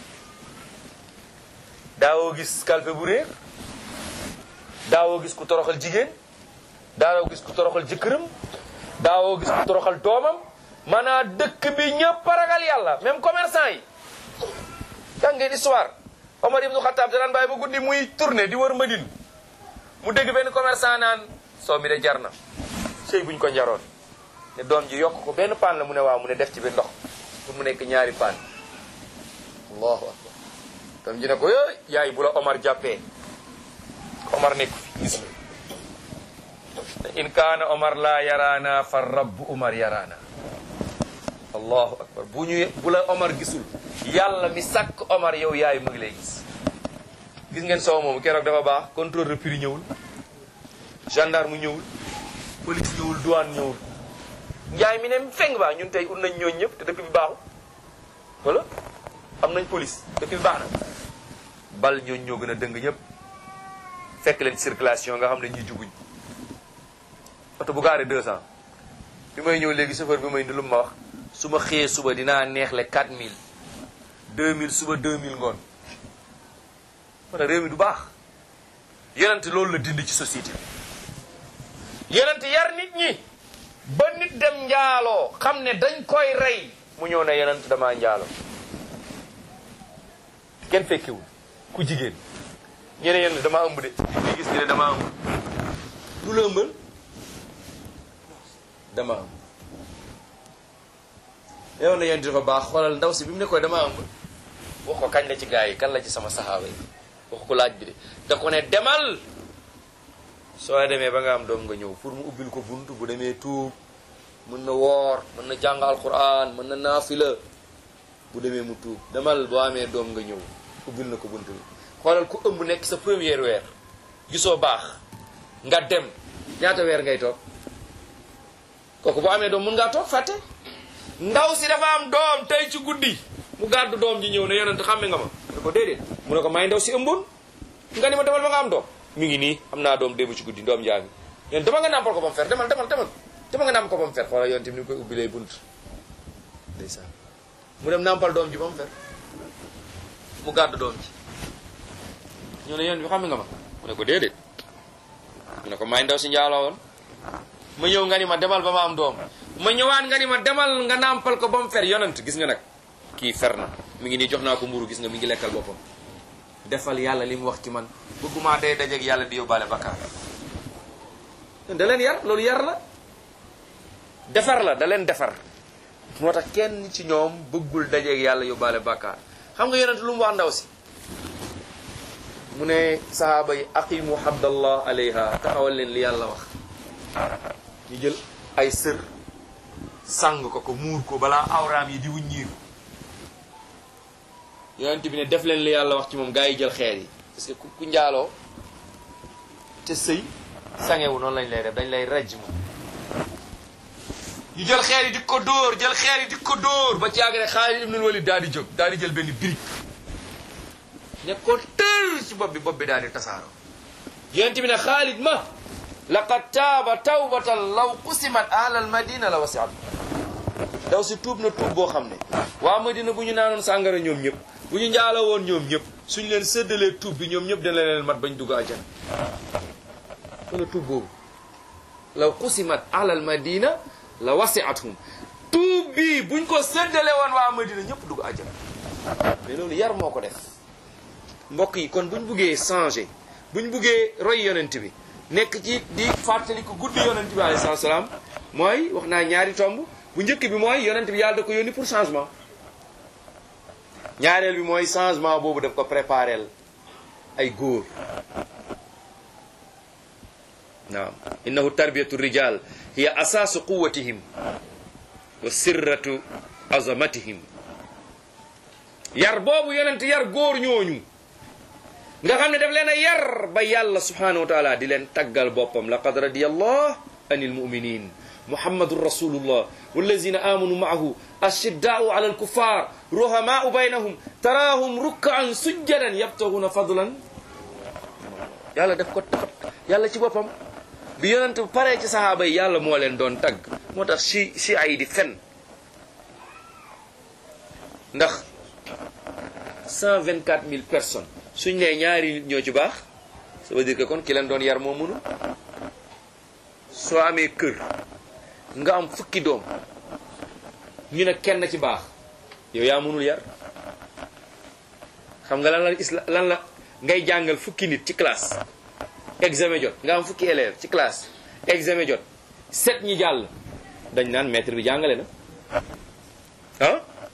daawoo gis kalpe bu réer daawoo gis ku toroxal jigéen daawoo gis ku toroxal jëkkëram daawoo gis ku toroxal doomam maanaam dëkk bi ñëpp ragal yàlla même commerçant yi jàng ngeen histoire Omar ibnu Xattaab daan bàyyi ba guddi muy tourné di wër Madine mu dégg benn commerçant naan soo mi de jar na sëy buñ ko njaroon ne doom ji yokk ko benn paan la mu ne waaw mu ne def ci bi ndox pour mu nekk ñaari paan allahu akbar doom ji ne ko yooy yaay bu la Omar jàppee Omar nekk fi gis nga in kaana Omar laa yaraana fa rabbu Omar yaraana allahu akbar bu ñu bu la Omar gisul yàlla mi sàkk Omar yow yaay mu ngi lay gis gis ngeen soow moomu keroog dafa baax contrôle de prix ñëwul gendarme ñëwul police ñëwul douane ñëwul njaay mi ne feng baax ñun tey ut nañ ñooñ ñëpp te dëkk bi baaxul wala am nañ police dëkk bi baax na bal ñooñ ñoo gën a dëng ñëpp fekk leen circulation nga xam ne ñuy jubuñ oto bu gaaree 200 bi may ñëw léegi chauffeur bi may indi lu ma wax su ma xëyee suba dinaa neexle 4000 2000 suba 2000 ngoon mana réew mi du baax yonent loolu la dindi ci société bi yonent yar nit ñi ba nit dem njaaloo xam ne dañ koy rey mu ñëw ne yonent damaa njaaloo kenn fekkewul ku jigéen ñu ne yonent damaa ëmb de di gis ñu ne damaa ëmb du la ëmbal dama ëmb yow na yonent dafa baax xoolal ndaw si bi mu ne koy dama ëmb wax ko kañ la ci gaa yi kan la ci sama saxaaba yi wax ko laaj bi de da ko ne demal soo demee ba nga am doom nga ñëw pour mu ubbil ko bunt bu demee tuub mën na woor mën na jàng alquran mën na naafila bu demee mu tuub demal boo amee doom nga ñëw ubbil na ko bunt bi xoolal ku ëmb nekk sa première weer gisoo baax nga dem ñaata weer ngay toog kooku boo amee doom mën ngaa toog fàtte ndaw si dafa am doom tey ci guddi mu gàddu doom ji ñëw ne yonent xàmme nga ma ne ko déedéet mu ne ko may ndaw si ëmboon nga ni ma demal ba nga am doom mi ngi nii am naa doom démb ci guddi doom jaa ngi yéen dama nga nàmpal ko ba mu fer demal demal demal dama nga nàmp ko ba mu fer xoolal yoon tamit ni mu koy ubbi lay bunt ndeysaan mu dem nàmpal doom ji ba mu fer mu gàddu doom ji ñu ne yéen bi xàmme nga ma mu ne ko déedéet mu ne ko may ndaw si njaaloo woon ma ñëw nga ni ma demal ba ma am doom ma ñëwaat nga ni ma demal nga nàmpal ko ba mu fer yonent gis nga nag kii fer na mi ngi nii jox naa ko mburu gis nga mi ngi lekkal boppam defal yàlla li mu wax ci man bëgguma day dajeeg yàlla di yóbbaale bakkaar da leen yar loolu yar la defar la da leen defar moo tax kenn ci ñoom bëggul dajeeg yàlla yóbbaale bakkaar xam nga yonent lu mu wax ndaw si mu ne sahaaba yi aqimu habdallah alayha taxawal leen li yàlla wax ñu jël ay sër sang ko ko muur ko balaa awraam yi di wuññiir yonent bi ne def leen li yàlla wax ci moom gaa yi jël xeer yi parce que ku njaaloo te sëy sangewu noonu lañ lay def dañ lay raj moom ñu jël xeer yi di ko dóor jël xeer yi di ko dóor ba ci yàgg rek Xaalid ibnul Walid daal di jóg daal di jël benn birig ne ko tër ci bopp bi bopp bi daal di tasaaroo yonent bi ne Xaalid ma laqad taaba tawbatan law qusimat ahlal madina la wasiat daw si tuub na tuub boo xam ne waa madina bu ñu naanoon sàngara ñoom ñëpp bu ñu njaaloo woon ñoom ñëpp suñ leen séddalee tuub bi ñoom ñëpp dana leen mat bañ dugg àjjana wala tuub boobu law qusimat ahlal madina la wasiathum tuub bi buñ ko séddale woon waa madina ñëpp dugg àjjana mais loolu yar moo ko def mbokk yi kon buñ buggee changer buñ buggee roy yonent bi nekk ci di fàttali ko guddi yonent bi alayhi salaam mooy wax naa ñaari tomb bu njëkk bi mooy yonent bi yàlla da ko yónni pour changement ñaareel bi mooy changement boobu daf ko préparel ay góor naam innahu tarbiyatu rijal hiya asaasu quwatihim wa sirratu azamatihim yar boobu yonent yar góor ñooñu nga xam ne daf leen a yar ba yàlla subhanahu wa taala di leen taggal boppam laqad radiyallahu anil muminin muhammadun rasulullah wallazina amanu maahu ashiddaau ala alkuffar ruhamaau baynahum taraahum rukkaan sujjadan yabtaguna fadlan yàlla def ko tax yàlla ci boppam bi yonent paree ci sahaaba yi yàlla moo leen doon tagg moo tax si si ay di fen ndax 124 000 personnes suñ nee ñaari nit ñoo ci baax ça veut dire que kon ki leen doon yar moo mënu soo amee kër nga am fukki doom ñu ne kenn ci baax yow yaa mënul yar xam nga lan la isla lan la ngay jàngal fukki nit ci classe examen jot nga am fukki élève ci classe examen jot set ñi jàll dañ naan maître bi jàngale na ah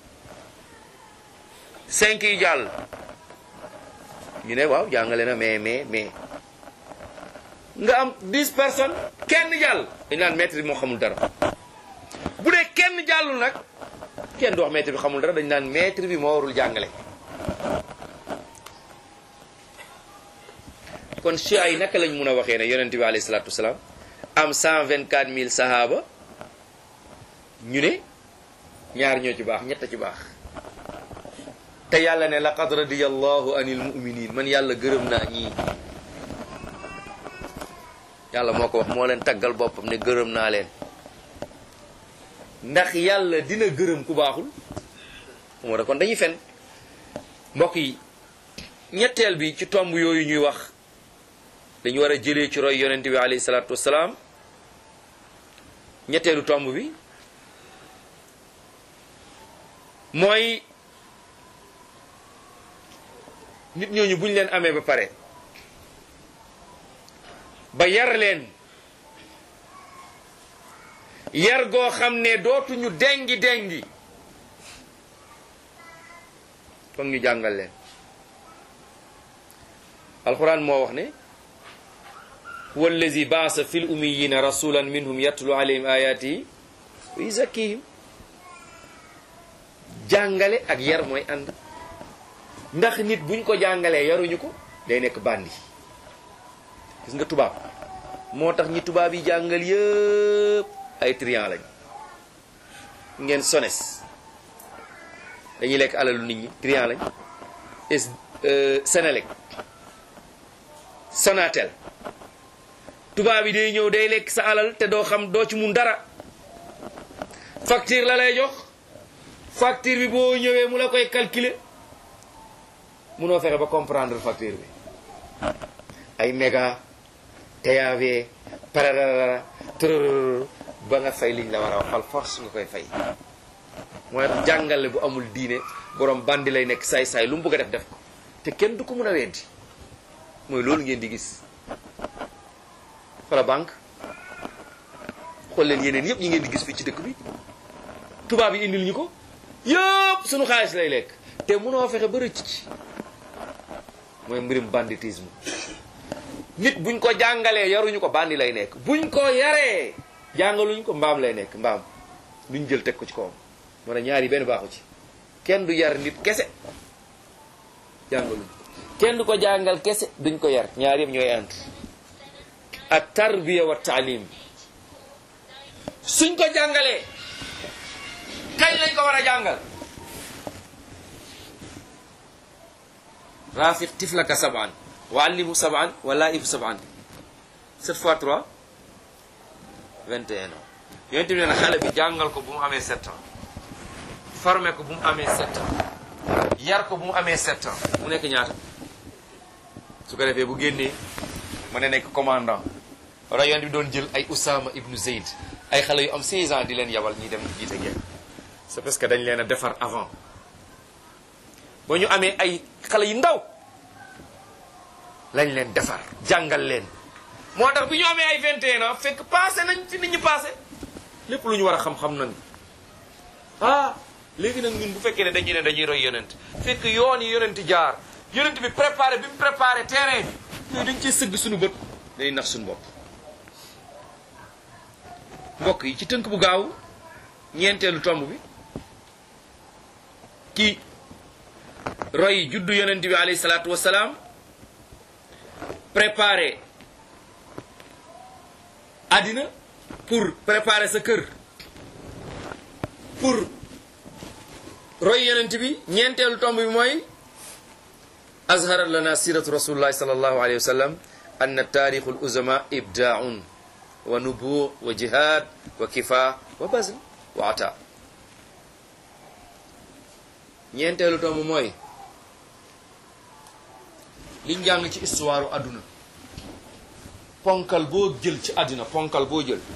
cinq yi jàll ñu ne waaw jàngale na mais mais mais nga am dix personnes kenn jàll dañ naan maître bi moo xamul dara bu dee kenn jàllul nag kenn du wax maître bi xamul dara dañ naan maître bi moo warul jàngale kon chia yi naka lañ mun a waxee ne yonent bi alayhi salaatu wasalaam am cent vingt quatre mille sahaaba ñu ne ñaar ñoo ci baax ñett ci baax te yàlla ne laqad radiyallahu anil mu'minin man yàlla gërëm naa ñii yàlla moo ko wax moo leen taggal boppam ne gërëm naa leen ndax yàlla dina gërëm ku baaxul moo kon dañuy fen mbokk yi ñetteel bi ci tomb yooyu ñuy wax dañu war a jëlee ci roy yonent bi alayhi salaatu wasalaam ñetteelu tomb bi mooy nit ñooñu buñ leen amee ba pare ba yar leen yar goo xam ne dootuñu dengi dengi foog ñu jàngal leen alquran moo wax ne huwa allazi baasa fi l ummiyina rasulan minhum yatlu alayhim ayatihi wa yuzakkihim jàngale ak yar mooy ànd ndax nit buñ ko jàngalee yaruñu ko day nekk bandi gis nga tubaab moo tax ñi tubaab yi jàngal yëpp ay trian lañ ngeen sones dañuy lekk alalu nit ñi trian lañ es Senelec Sonatel tubaab yi day ñëw day lekk sa alal te doo xam doo ci mun dara facture la lay jox facture bi boo ñëwee mu la koy calculer munoo fexe ba comprendre facture bi ay méga TAV pararara tërërër ba nga fay liñ la war a waxal force nga koy fay mooy tax jàngale bu amul diine borom bandi lay nekk saay-saay lu mu bëgg a def def ko te kenn du ko mën a weddi mooy loolu ngeen di gis wala banque xool leen yeneen yëpp ñi ngeen di gis fii ci dëkk bi tubaab yi indil ñu ko yëpp suñu xaalis lay lekk te mënoo fexe ba rëcc ci mooy mbirum banditisme nit buñ ko jàngalee yaruñu ko bandi lay nekk buñ ko yaree jàngaluñ ko mbaam lay nekk mbaam duñ jël teg ko ci kawam moo ne ñaar yi benn baaxu ci kenn du yar nit kese jàngaluñ kenn du ko jàngal kese duñ ko yar ñaar yëpp ñooy ànd ak tarbiya wa taalim suñ ko jàngalee kañ lañ ko war a jàngal rafiq tiflaka saban wa allimu saban wa laibu saban 7 fois 3 21 ans yonent bi nee na xale bi jàngal ko bu mu amee 7 ans formé ko bu mu amee 7 ans yar ko bu mu amee 7 ans mu nekk ñaata su ko defee bu génnee mën na nekk commandant wala yonent bi doon jël ay Usama ibnu Zayd ay xale yu am 16 ans di leen yabal ñuy dem jiite guerre c'est parce que dañ leen a defar avant ba ñu amee ay xale yu ndaw lañ leen defar jàngal leen moo tax bi ñu amee ay 21 ans fekk passé nañ fi nit ñi passé lépp lu ñu war a xam-xam nañ ah léegi nag ñun bu fekkee ne dañuy ne dañuy roy yonent fekk yoon yi yonent jaar yonent bi préparé bi mu préparé terrain bi yooyu dañ cee sëgg suñu bët day nax suñu bopp mbokk yi ci tënk bu gaaw ñeenteelu tomb bi kii roy juddu yonent bi alayhi salaatu wasalaam préparer àddina pour préparer sa kër pour roy yonent bi ñeenteelu tomb bi mooy azharat lana siratu rasulillahi sallallahu alayhi wa sallam anna taarixu l uzama ibdaaun wa nubu wa jihad wa kifa wa bazl wa ata ñeenteelu tomb mooy liñ jàng ci histoire àdduna ponkal boo jël ci àddina ponkal boo jël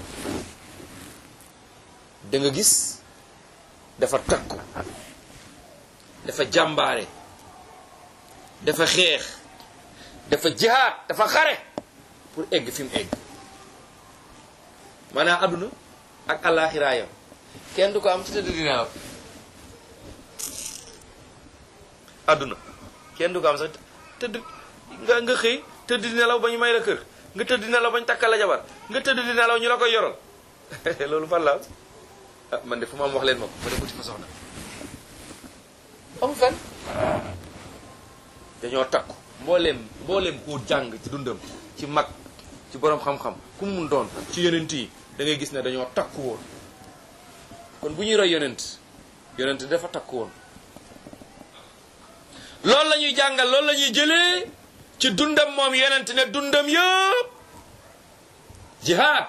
da nga gis dafa takku dafa jàmbaare dafa xeex dafa jihaad dafa xare pour egg fi mu egg maanaam àdduna ak àllaaxiraayam kenn du ko am ci tëdd di nelaw àdduna kenn du ko am sax tëdd nga nga xëy tëdd di nelaw ba ñu may la kër nga tëdd di nelaw ba ñu takkal la jabar nga tëdd di nelaw ñu la koy yoral loolu fan la ah man de fu ma am wax leen ma ko ma dem uti fa soxna amu fen dañoo takku mbooleem mbooleem koo jàng ci dundam ci mag ci borom xam-xam ku mu mun doon ci yonent yi da ngay gis ne dañoo takku woon kon bu ñuy roy yonent yonent dafa takku woon loolu la ñuy jàngal loolu la ñuy jëlee ci dundam moom yonent ne dundam yëpp jihaad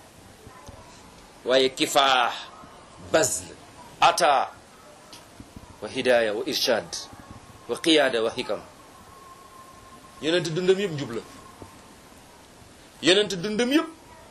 waaye kifaax bazl ata wa hidaya wa irshad wa qiyaada wa hikam yonent dundam yëpp njub la yonent dundam yëpp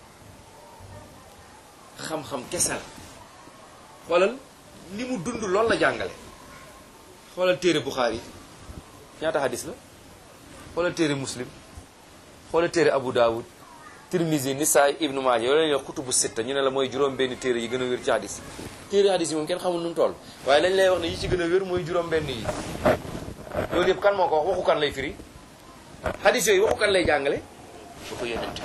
xam-xam kese la xoolal li mu dund loolu la jàngale xoolal téere Buxaari ñaata hadis la xoolal téere muslim xoolal téere Abu Dawud Tirmizi Nisaay Ibnu Maaja yoo leen wax kutubu sitta ñu ne la mooy juróom benn téere yi gën a wér ci hadis téere hadis yi moom kenn xamul nu mu toll waaye lañ lay wax ne yi ci gën a wér mooy juróom benn yi loolu yëpp kan moo ko wax waxu kan lay firi hadis yooyu waxu kan lay jàngale waxu yonent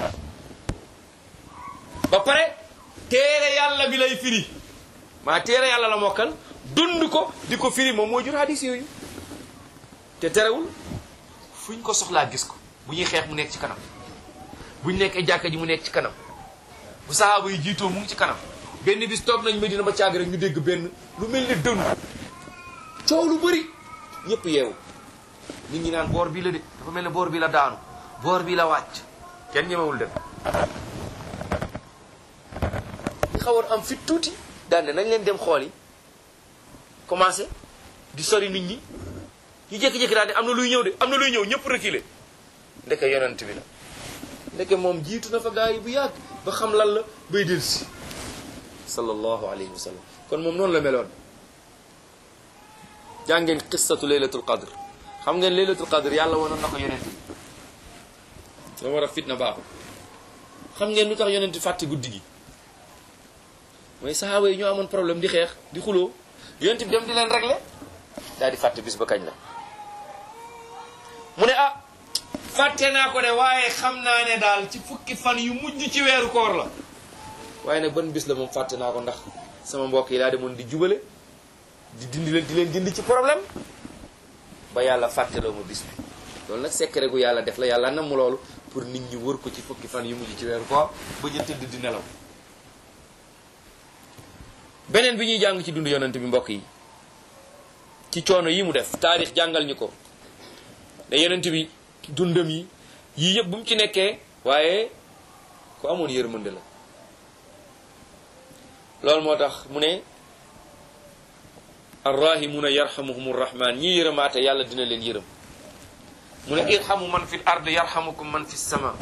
ba pare téere yàlla bi lay firi maa téere yàlla la mokkal dund ko di ko firi moom moo jur hadis yooyu te terewul fuñ ko soxlaa gis ko bu ñuy xeex mu nekk ci kanam buñ nekkee jàkka ji mu nekk ci kanam bu sahaaba yi jiitoo mu ngi ci kanam benn bis toog nañ Medina ba caag rek ñu dégg benn lu mel ni dënn coow lu bëri ñëpp yeewu nit ñi naan boor bii la de dafa mel ne boor bi la daanu boor bi la wàcc kenn ñemewul dem ñu xawoon am fit tuuti daan ne nañ leen dem xool yi commencé di sori nit ñi ñu jékki-jékki daal ne am na luy ñëw de am na luy ñëw ñëpp reculer ndeke yonent bi la ndeke moom jiitu na fa gaa yi bu yàgg ba xam lan la bay del si sallallahu alayhi wa sallam kon moom noonu la meloon jàngeen qissatu laylatul qadr xam ngeen laylatul qadr yàlla wanoon na ko yonent bi la war a fitna baaxul xam ngeen lu tax yonent fàtte guddi gi mooy sahaaba yi ñoo amoon problème di xeex di xuloo yonent bi dem di leen régler daal di fàtte bis ba kañ la mu ne ah fàtte naa ko de waaye xam naa ne daal ci fukki fan yu mujj ci weeru koor la waaye nag ban bis la moom fàtte naa ko ndax sama mbokk yi laa demoon di jubale di dindi leen di leen dindi ci problème ba yàlla fàtteloo ma bis bi loolu nag secret gu yàlla def la yàlla nam mu loolu pour nit ñi wër ko ci fukki fan yu mujj ci weeru koor ba ñu tëdd di nelaw beneen bi ñuy jàng ci dund yonent bi mbokk yi ci coono yi mu def taarix jàngal ñu ko ne yonent bi dundam yi yii yëpp bu mu ci nekkee waaye ku amoon yërmande la loolu moo tax mu ne arrahimuna yarhamuhum rahman ñi yërëmaate yàlla dina leen yërëm mu ne irhamu man fi l ard yarhamukum man fi sama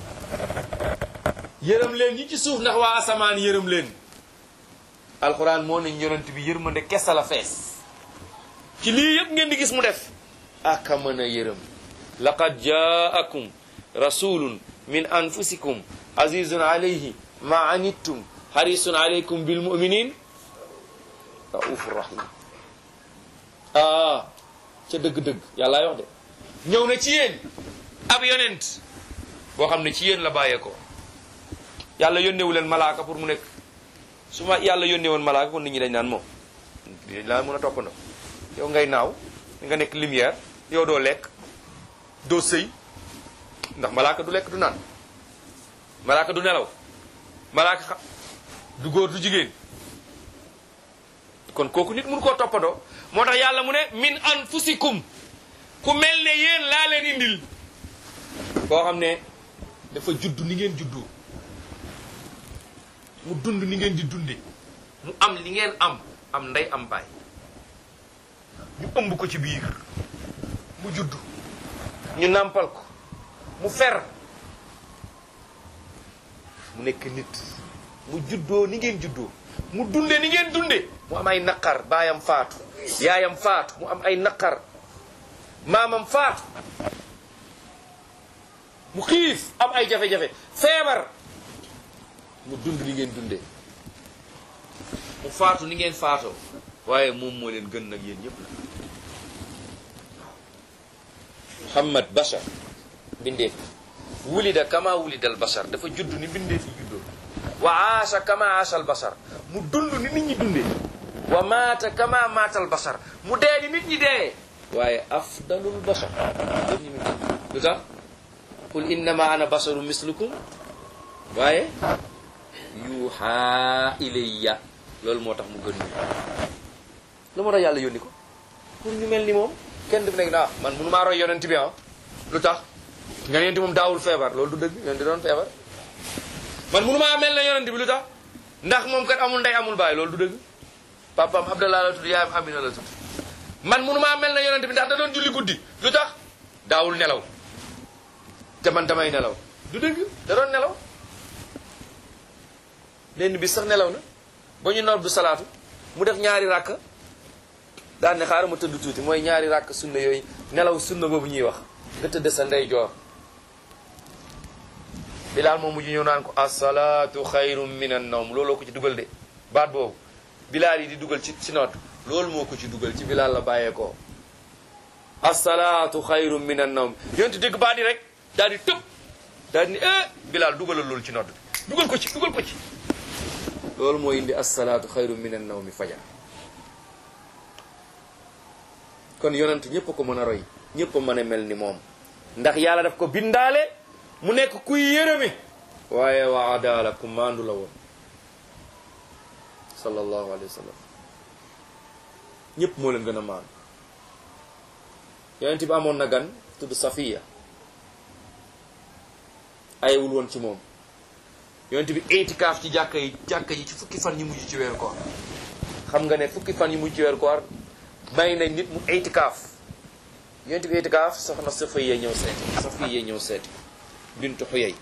yërëm leen ñi ci suuf ndax waa asamaan yërëm leen alquran moo nañ yonent bi yërmande kesa la fees ci lii yëpp ngeen di gis mu def aka mën a yërëm laqad jaakum rasulun min anfusikum azizun alayhi ma anittum harisun alaykum bil muminin raufur rahim ah ca dëgg-dëgg yàllaay wax de ñëw na ci yéen ab yonent boo xam ne ci yéen la bàyyeekoo yàlla yónnewu leen malaaka pour mu nekk su ma yàlla yónnee woon malaaka kon nit ñi dañ naan moom dañ laa mën a toppandoo yow ngay naaw nga nekk lumière yow doo lekk doo sëy ndax malaaka du lekk du naan malaaka du nelaw malaaka xa du góor du jigéen kon kooku nit mënu koo toppandoo moo tax yàlla mu ne min anfusikum ku mel ne yéen laa leen indil koo xam ne dafa judd ni ngeen juddoo mu dund ni ngeen di dunde mu am li ngeen am am ndey am baay ñu ëmb ko ci biir mu judd ñu nàmpal ko mu fer mu nekk nit mu juddoo ni ngeen juddoo mu dunde ni ngeen dunde mu am ay naqar baayam faatu yaayam faatu mu am ay naqar maamam faatu mu xiif am ay jafe-jafe feebar mu dund ni ngeen dundee mu faatu ni ngeen faatoo waaye moom moo leen gën nag yéen ñëpp la muhammad bashar bindeef wulida kama wulida al bashar dafa judd ni bindeef yi juddoo wa aasha kama aasha al bashar mu dund ni nit ñi dundee wa maata kama maata al bashar mu dee ni nit ñi dee waaye afdalul bashar lu tax qul innama ana basharu mislukum waaye yuuxa ilayya loolu moo tax mu gën ñu lu moo tax yàlla yónni ko pour ñu mel ni moom kenn du nekk na ah man mënu maa roy yonent bi ah lu tax nga yonent moom daawul feebar loolu du dëgg yonent di doon feebar man mënu maa mel na yonent bi lu tax ndax moom kat amul ndey amul baay loolu du dëgg papaam Abdallah la tudd yaayam Amina la tudd man mënu maa mel na yonent bi ndax da doon julli guddi lu tax daawul nelaw te man damay nelaw du dëgg da doon nelaw lenn bi sax nelaw na ba ñu noor du salaatu mu def ñaari ràkk daan ne xaaral ma tëdd tuuti mooy ñaari ràkk sunna yooyu nelaw sunna boobu ñuy wax nga tëdd sa ndey joor bilaal moom mujj ñëw naan ko asalaatu xayrum min an nawm looloo ko ci dugal de baat boobu bilaal yi di dugal ci ci noot loolu moo ko ci dugal ci bilaal la bàyyeekoo asalaatu xayrum min an nawm yonti dégg baat yi rek daal di tëb daal di ne eh bilaal dugalal loolu ci noot bi dugal ko ci dugal ko ci loolu moo indi asalaatu xayru min an nawmi fajar kon yonent ñëpp ko mën a roy ñëpp a mën a mel ni moom ndax yàlla daf ko bindaale mu nekk kuy yërëme waaye wa adaala ku maandu la woon sallallahu alayhi wa sallam ñëpp moo leen gën a maandu yonent bi amoon na gan tudd Safiya ayewul woon ci moom yonent bi itikaaf ci jàkka yi jàkka yi ci fukki fan yi mujj ci weeru koor xam nga ne fukki fan yi mujj ci weeru koor may nañ nit mu itikaaf yonent bi itikaaf soxna Safiya ñëw seeti Safiya ñëw seeti bintu Xuyay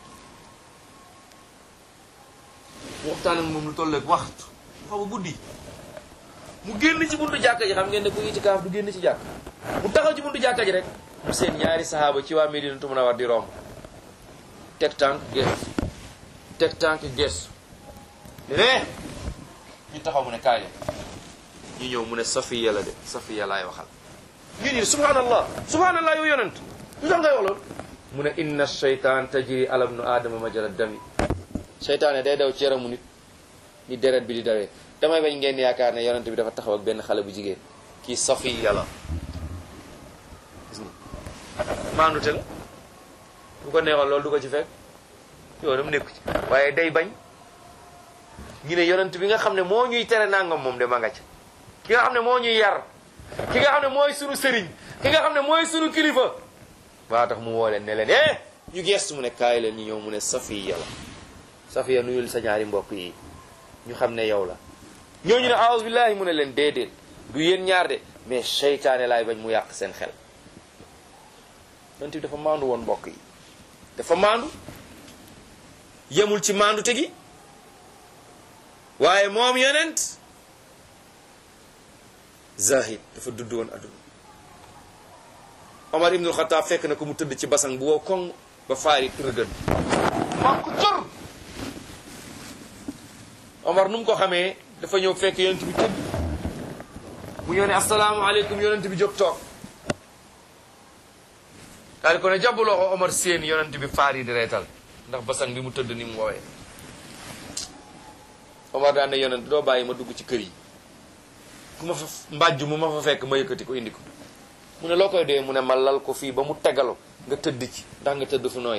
mu waxtaan ak moom lu toll ak waxtu xaw a guddi mu génn ci buntu jàkka ji xam ngeen ne ku itikaaf du génn ci jàkk mu taxaw ci buntu jàkka ji rek mu seen ñaari sahaaba ci waa Medinatu Munawwara di romb teg tànk gees teg tànk gees ne ñu taxaw mu ne kaay leen ñu ñëw mu ne safiya la de safiya laay waxal ñu ni subhanallah subhanallah yow yonent lu tax ngay wax loolu mu ne inna shaytan tajri ala ibnu aadama majra dami seytaane day daw ci yaramu nit ni deret bi di dawee damay bañ ngeen yaakaar ne yonent bi dafa taxaw ak benn xale bu jigéen kii safiya la gis nga maandute la bu ko neexoon loolu du ko ci fekk yow dama nekku ci waaye day bañ ñu ne yonent bi nga xam ne moo ñuy tere nangam moom de ma nga ca ki nga xam ne moo ñuy yar ki nga xam ne mooy sunu sëriñ ki nga xam ne mooy sunu kilifa waa tax mu woo leen ne leen eh ñu gestu mu ne kaay leen ñu ñëw mu ne safiya la safiya nuyul sa ñaari mbokk yi ñu xam ne yow la ñooñu ne aawus billahi mu ne leen déedéet du yéen ñaar de mais seytaane laay bañ mu yàq seen xel yonent bi dafa maandu woon mbokk yi dafa maandu yemul ci maandu tegi waaye moom yonent zahid dafa dudd woon adduna Omar ibnul Xataab fekk na ko mu tëdd ci basang bu wow koŋ ba faari rëgën man ko cor Omar nu mu ko xamee dafa ñëw fekk yonent bi tëdd mu ñëw ne asalaamaaleykum yonent bi jóg toog daal di ko ne jàpp loxo Omar seen yonent bi faar yi di reetal ndax basang bi mu tëdd ni mu woowee Omar daan ne yonent doo bàyyi ma dugg ci kër yi ku ma fa mbàjj mu ma fa fekk ma yëkkati ko indi ko mu ne loo koy dee mu ne ma lal ko fii ba mu tegalu nga tëdd ci ndax nga tëdd fu nooy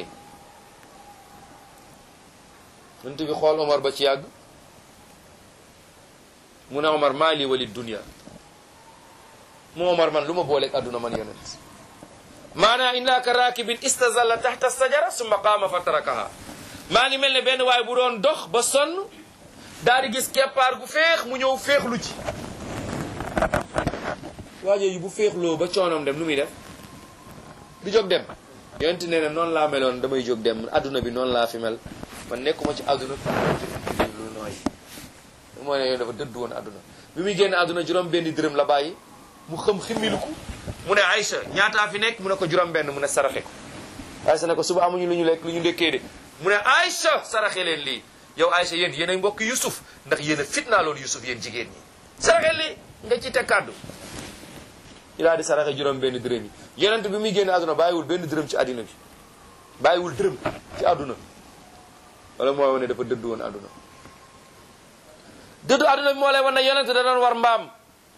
yonent bi xool Omar ba ci yàgg mu ne Omar maa lii wali dunia mu Omar man lu ma booleeg adduna man yonent maanaa innaka raakibin istazalla taxta sajara summa qaama fa tarakaha maa ngi mel ne benn waay bu doon dox ba sonn daal di gis keppaar gu féex mu ñëw féexlu ci waajo yi bu féexloo ba coonoom dem nu muy def du jóg dem yonent nee na noonu laa meloon damay jóg dem adduna bi noonu laa fi mel man nekkuma ci adduna lu nooy moo ne yoon dafa dëdd woon adduna bi muy génn adduna juróom benn dërëm la bàyyi mu xam ximiliku mu ne Aïcha ñaataa fi nekk mu ne ko juróom benn mu ne saraxe ko Aïcha ne ko suba amuñu lu ñu lekk lu ñu ndekkee de mu ne Aïcha saraxe leen lii yow Aïcha yéen yéen ay mbokk Yusuf ndax yéen a fitnaa loolu Yusuf yéen jigéen ñi saraxe lii nga ci teg kàddu ñu daal di saraxe juróom benn dërëm yi yonent bi muy génn àdduna bàyyiwul benn dërëm ci àddina bi bàyyiwul dërëm ci àdduna wala mooy wane dafa dëdd woon àdduna dëddu àdduna bi moo lay wan ne yonent da doon war mbaam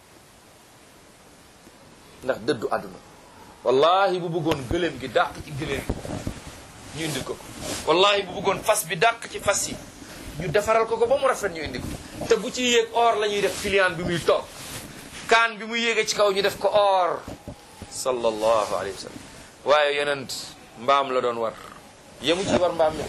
ndax dëddu àdduna wallahi bu bëggoon gëléem gi dàq ci gëléem ñu indil ko ko wallahi bu bëggoon fas bi dàq ci fas yi ñu defaral ko ko ba mu rafet ñu indi ko te bu ci yéeg or la ñuy def filian bi muy toog kaan bi muy yéege ci kaw ñu def ko or sallallahu alayhi wa sallam waaye yonent mbaam la doon war yemu ci war mbaam mi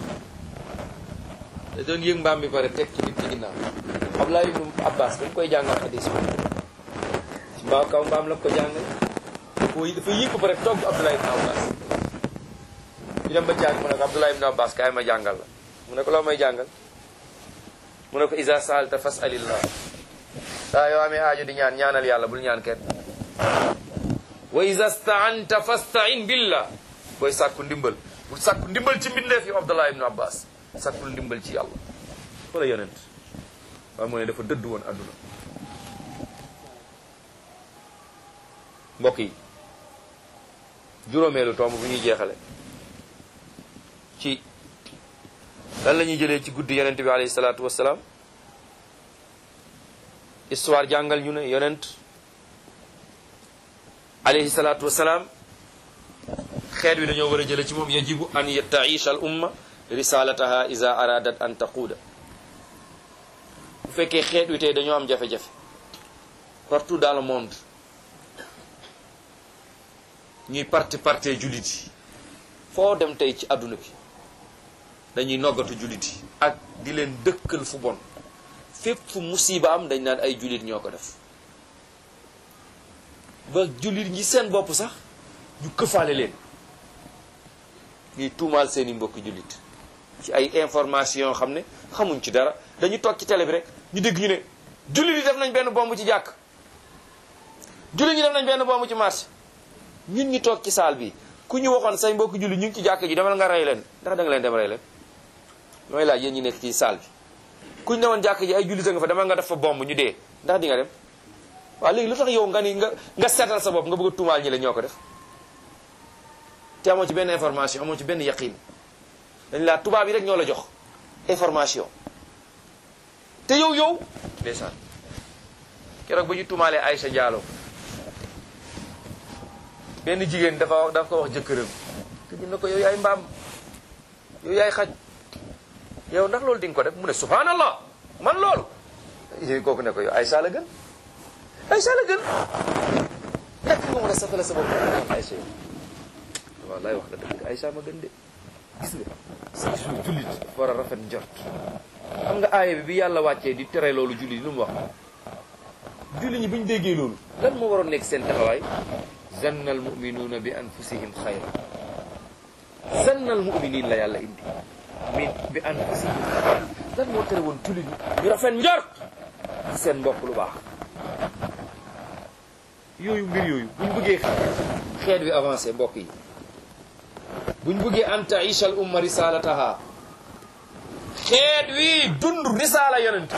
da doon yéeg mbaam bi pare teg ci nit ci ginnaaw Abdullah ibnu Abbas dañ koy jàngal xadis bi ci mbaa kaw mbaam la ko jàngal dafa dafa yéeg ba pare togg Abdullah ibnu Abbas ñu dem ba jàng mu ne ko Abdullah ibnu Abbas kaay ma jàngal la mu ne ko loo may jàngal mu ne ko isa saalta fasalillah saa yoo amee aajo di ñaan ñaanal yàlla bul ñaan kenn wa iza staanta fastain billah booy sàkku ndimbal bul sàkku ndimbal ci mbindeef yi Abdullah ibnu Abbas sàkkul ndimbal ci yàlla wala yonent waaye mu ne dafa dëdd woon adduna mbokk yi juróomeelu tomb bu ñuy jeexale ci lan la ñuy jëlee ci guddi yonent bi alayhi salaatu wassalaam histoire jàngal ñu ne yonent alayhi salaatu wassalaam xeet wi dañoo war a jële ci moom yajibu an taisha al umma risalataha iza aradat an taquuda bu fekkee xeet wi tey dañoo am jafe-jafe partout dans le monde ñuy parti parte jullit yi foo dem tey ci àdduna bi dañuy noggatu jullit yi ak di leen dëkkal fu bon fépp fu musiba am dañ naan ay jullit ñoo ko def ba jullit ñi seen bopp sax ñu këfaale leen ñuy tuumaal seeni mbokki jullit ci ay information xam ne xamuñ ci dara dañu toog ci télé bi rek ñu dégg ñu ne jullit yi def nañ benn bomb ci jàkk jullit ñi def nañ benn bomb ci marché ñun ñu toog ci saal bi ku ñu waxoon say mbokki jullit ñu ngi ci jàkk ji demal nga rey leen ndax da nga leen dem rey leen mooy laaj yéen ñi nekk ci saal bi kuñ ne woon jàkk ji ay jullit a nga fa demal nga def fa bomb ñu dee ndax di nga dem waaw léegi lu tax yow nga ni nga nga seetal sa bopp nga bëgg a tuumaal ñi la ñoo ko def te amoo ci benn information amoo ci benn yaqin dañ laa tubaab yi rek ñoo la jox information te yow yow ndeysaan keroog ba ñu tumaalee Aïcha Diallo benn jigéen dafa wax dafa ko wax jëkkëram te ñu ne ko yow yaay mbaam yow yaay xaj yow ndax loolu di nga ko def mu ne subhanallah man loolu yooyu kooku ne ko yow Aïcha la gën Aïcha la gën nekk nga mën a safale sa bopp naan Aïcha yow wallaay wax nga dëgg Aïcha ma gën de gis nga sa jullit dafa war a rafet njort xam nga aaya bi bi yàlla wàccee di tere loolu jullit lu mu wax jullit ñi bu ñu déggee loolu lan moo waroon nekk seen taxawaay zanna al muminuuna bi anfusihim xayra zanna al muminin la yàlla indi min bi anfusihim xayra lan moo tere woon jullit ñi ñu rafet njort ci seen mbokk lu baax yooyu mbir yooyu buñ bëggee xeet wi avancé mbokk yi buñ bëggee an taisha al umma risalataha xeet wi dund risaala yonent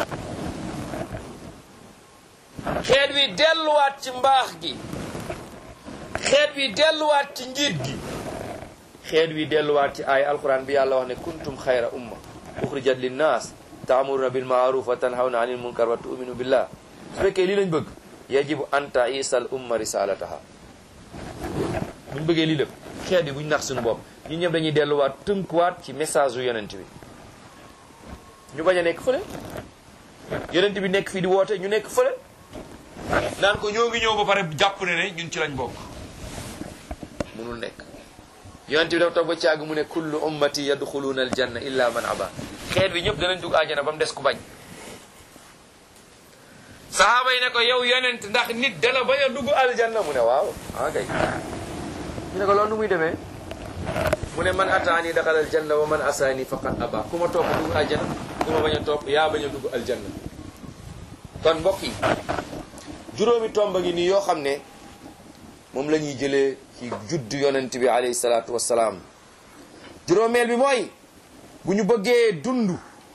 xeet wi delluwaat ci mbaax gi xeet wi delluwaat ci njiit gi xeet wi delluwaat ci ay alquran bi yàlla wax ne kuntum xayra umma uxrijat linnaas taamuruna bil maaruf wa tanhawna anil munkar wa tu'minu billah su fekkee lii lañ bëgg yajibu an taisa al umma risalataha buñ bëggee lii lépp xeet bi buñ nax suñu bopp ñun ñëpp dañuy delluwaat tënkuwaat ci message yu yonent bi ñu bañ a nekk fële yonent bi nekk fii di woote ñu nekk fële naan ko ñoo ngi ñëw ba pare jàpp ne ne ñun ci lañ bokk munul nekk yonent bi dafa toog ba caag mu ne kullu ummati yadxuluuna aljanna illa man aba xeet bi ñëpp danañ dugg àjjana ba mu des ku bañ sahaaba yi ne ko yow yonent ndax nit dana bañ a dugg aljanna mu ne waaw ah kay ñu ne ko loolu nu muy demee mu ne man ataani daxal aljanna wa man asaani faqad aba ku ma topp dugg aljanna ku ma bañ a topp yaa bañ a dugg aljanna kon mbokk yi juróomi tomba ngi nii yoo xam ne moom la ñuy jëlee ci judd yonent bi alayhi salaatu wassalaam juróomeel bi mooy bu ñu bëggee dund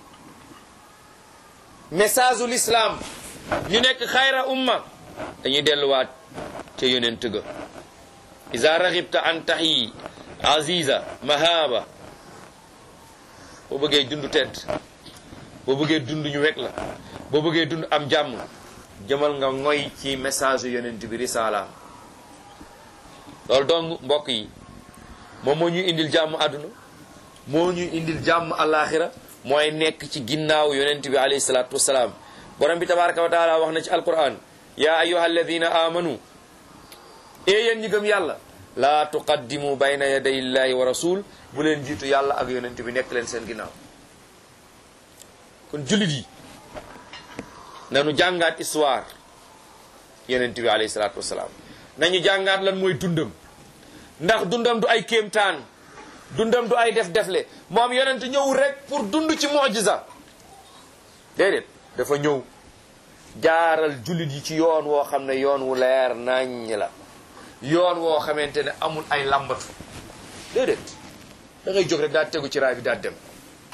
message u l'islam ñu nekk xayra umma dañuy delluwaat ca yonent ga iza raxibta an taxyi aziza mahaba boo bëggee dund tedd boo bëggee dund ñu wekk la boo bëggee dund am jàmm jëmal nga ngoy ci message yonent bi risalaam loolu donc mbokk yi moom moo ñuy indil jàmm àdduna moo ñuy indil jàmm alaxira mooy nekk ci ginnaaw yonent bi alayhi salaatu wasalaam borom bi tabaraka wa taala wax na ci alquran ya ayuha alladina amanu e yéen ñi gëm yàlla laa tuqaddimu bayna yaday illahi wa rasul bu leen jiitu yàlla ak yonent bi nekk leen seen ginnaaw kon jullit yi nanu jàngaat histoire yonent bi alayhi salaatu wasalaam nañu jàngaat lan mooy dundam ndax dundam du ay kéemtaan dundam du ay def-defle moom yonent ñëwul rek pour dund ci mujiza déedéet dafa ñëw jaaral jullit yi ci yoon woo xam ne yoon wu leer naññ la yoon woo xamante ne amul ay lambatu déedéet da ngay jóg rek daal tegu ci raay bi daal dem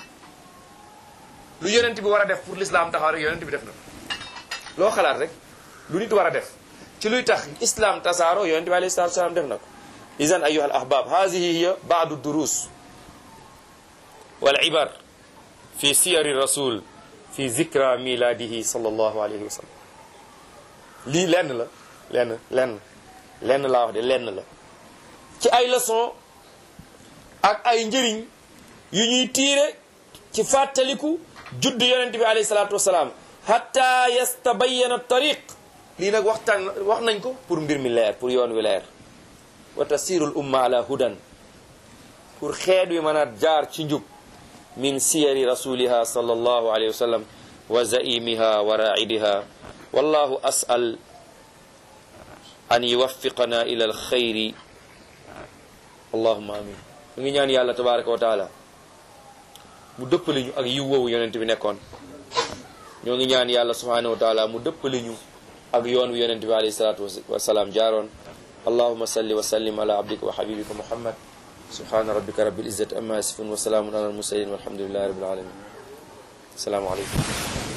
lu yonent bi war a def pour l'islam taxaw rek yonent bi def na loo xalaat rek lu nit war a def ci luy tax islam tasaaro yonent bi alayhi salatu wasalaam def na ko idan ayuha al ahbab hadihi hiya baadu durus wal ibar fi siyari rasul fi zikra miladihi sallallahu alayhi wa sallam lii lenn la lenn lenn lenn laa wax de lenn la ci ay leçon ak ay njëriñ yu ñuy tiire ci fàttaliku judd yonent bi alayhi salatu wasalaam hatta yastabayyana tariq lii nag waxtaan wax nañ ko pour mbir mi leer pour yoon wi leer wa tasirul umma ala hudan pour xeet wi mën a jaar ci njub min siyari rasuliha sallallahu alayhi wa sallam wa zaimiha wa raidiha wallahu as'al an yuwaffiqana ila alxayri allahuma amin mu ngi ñaan yàlla tabaraka wa taala mu dëppali ñu ak yiw woowu yonent bi nekkoon ñoo ngi ñaan yàlla subhanahu wa taala mu dëppali ñu ak yoon wi yonent bi alayhi salatu wasalaam jaaroon allahuma salli wa sallim ala abdika wa habibika muhammad subhana rabbika rabbil izzati amma yasifun wa salaamun ala al mursalin walhamdulillahi rabbil alamin assalaamu aleykum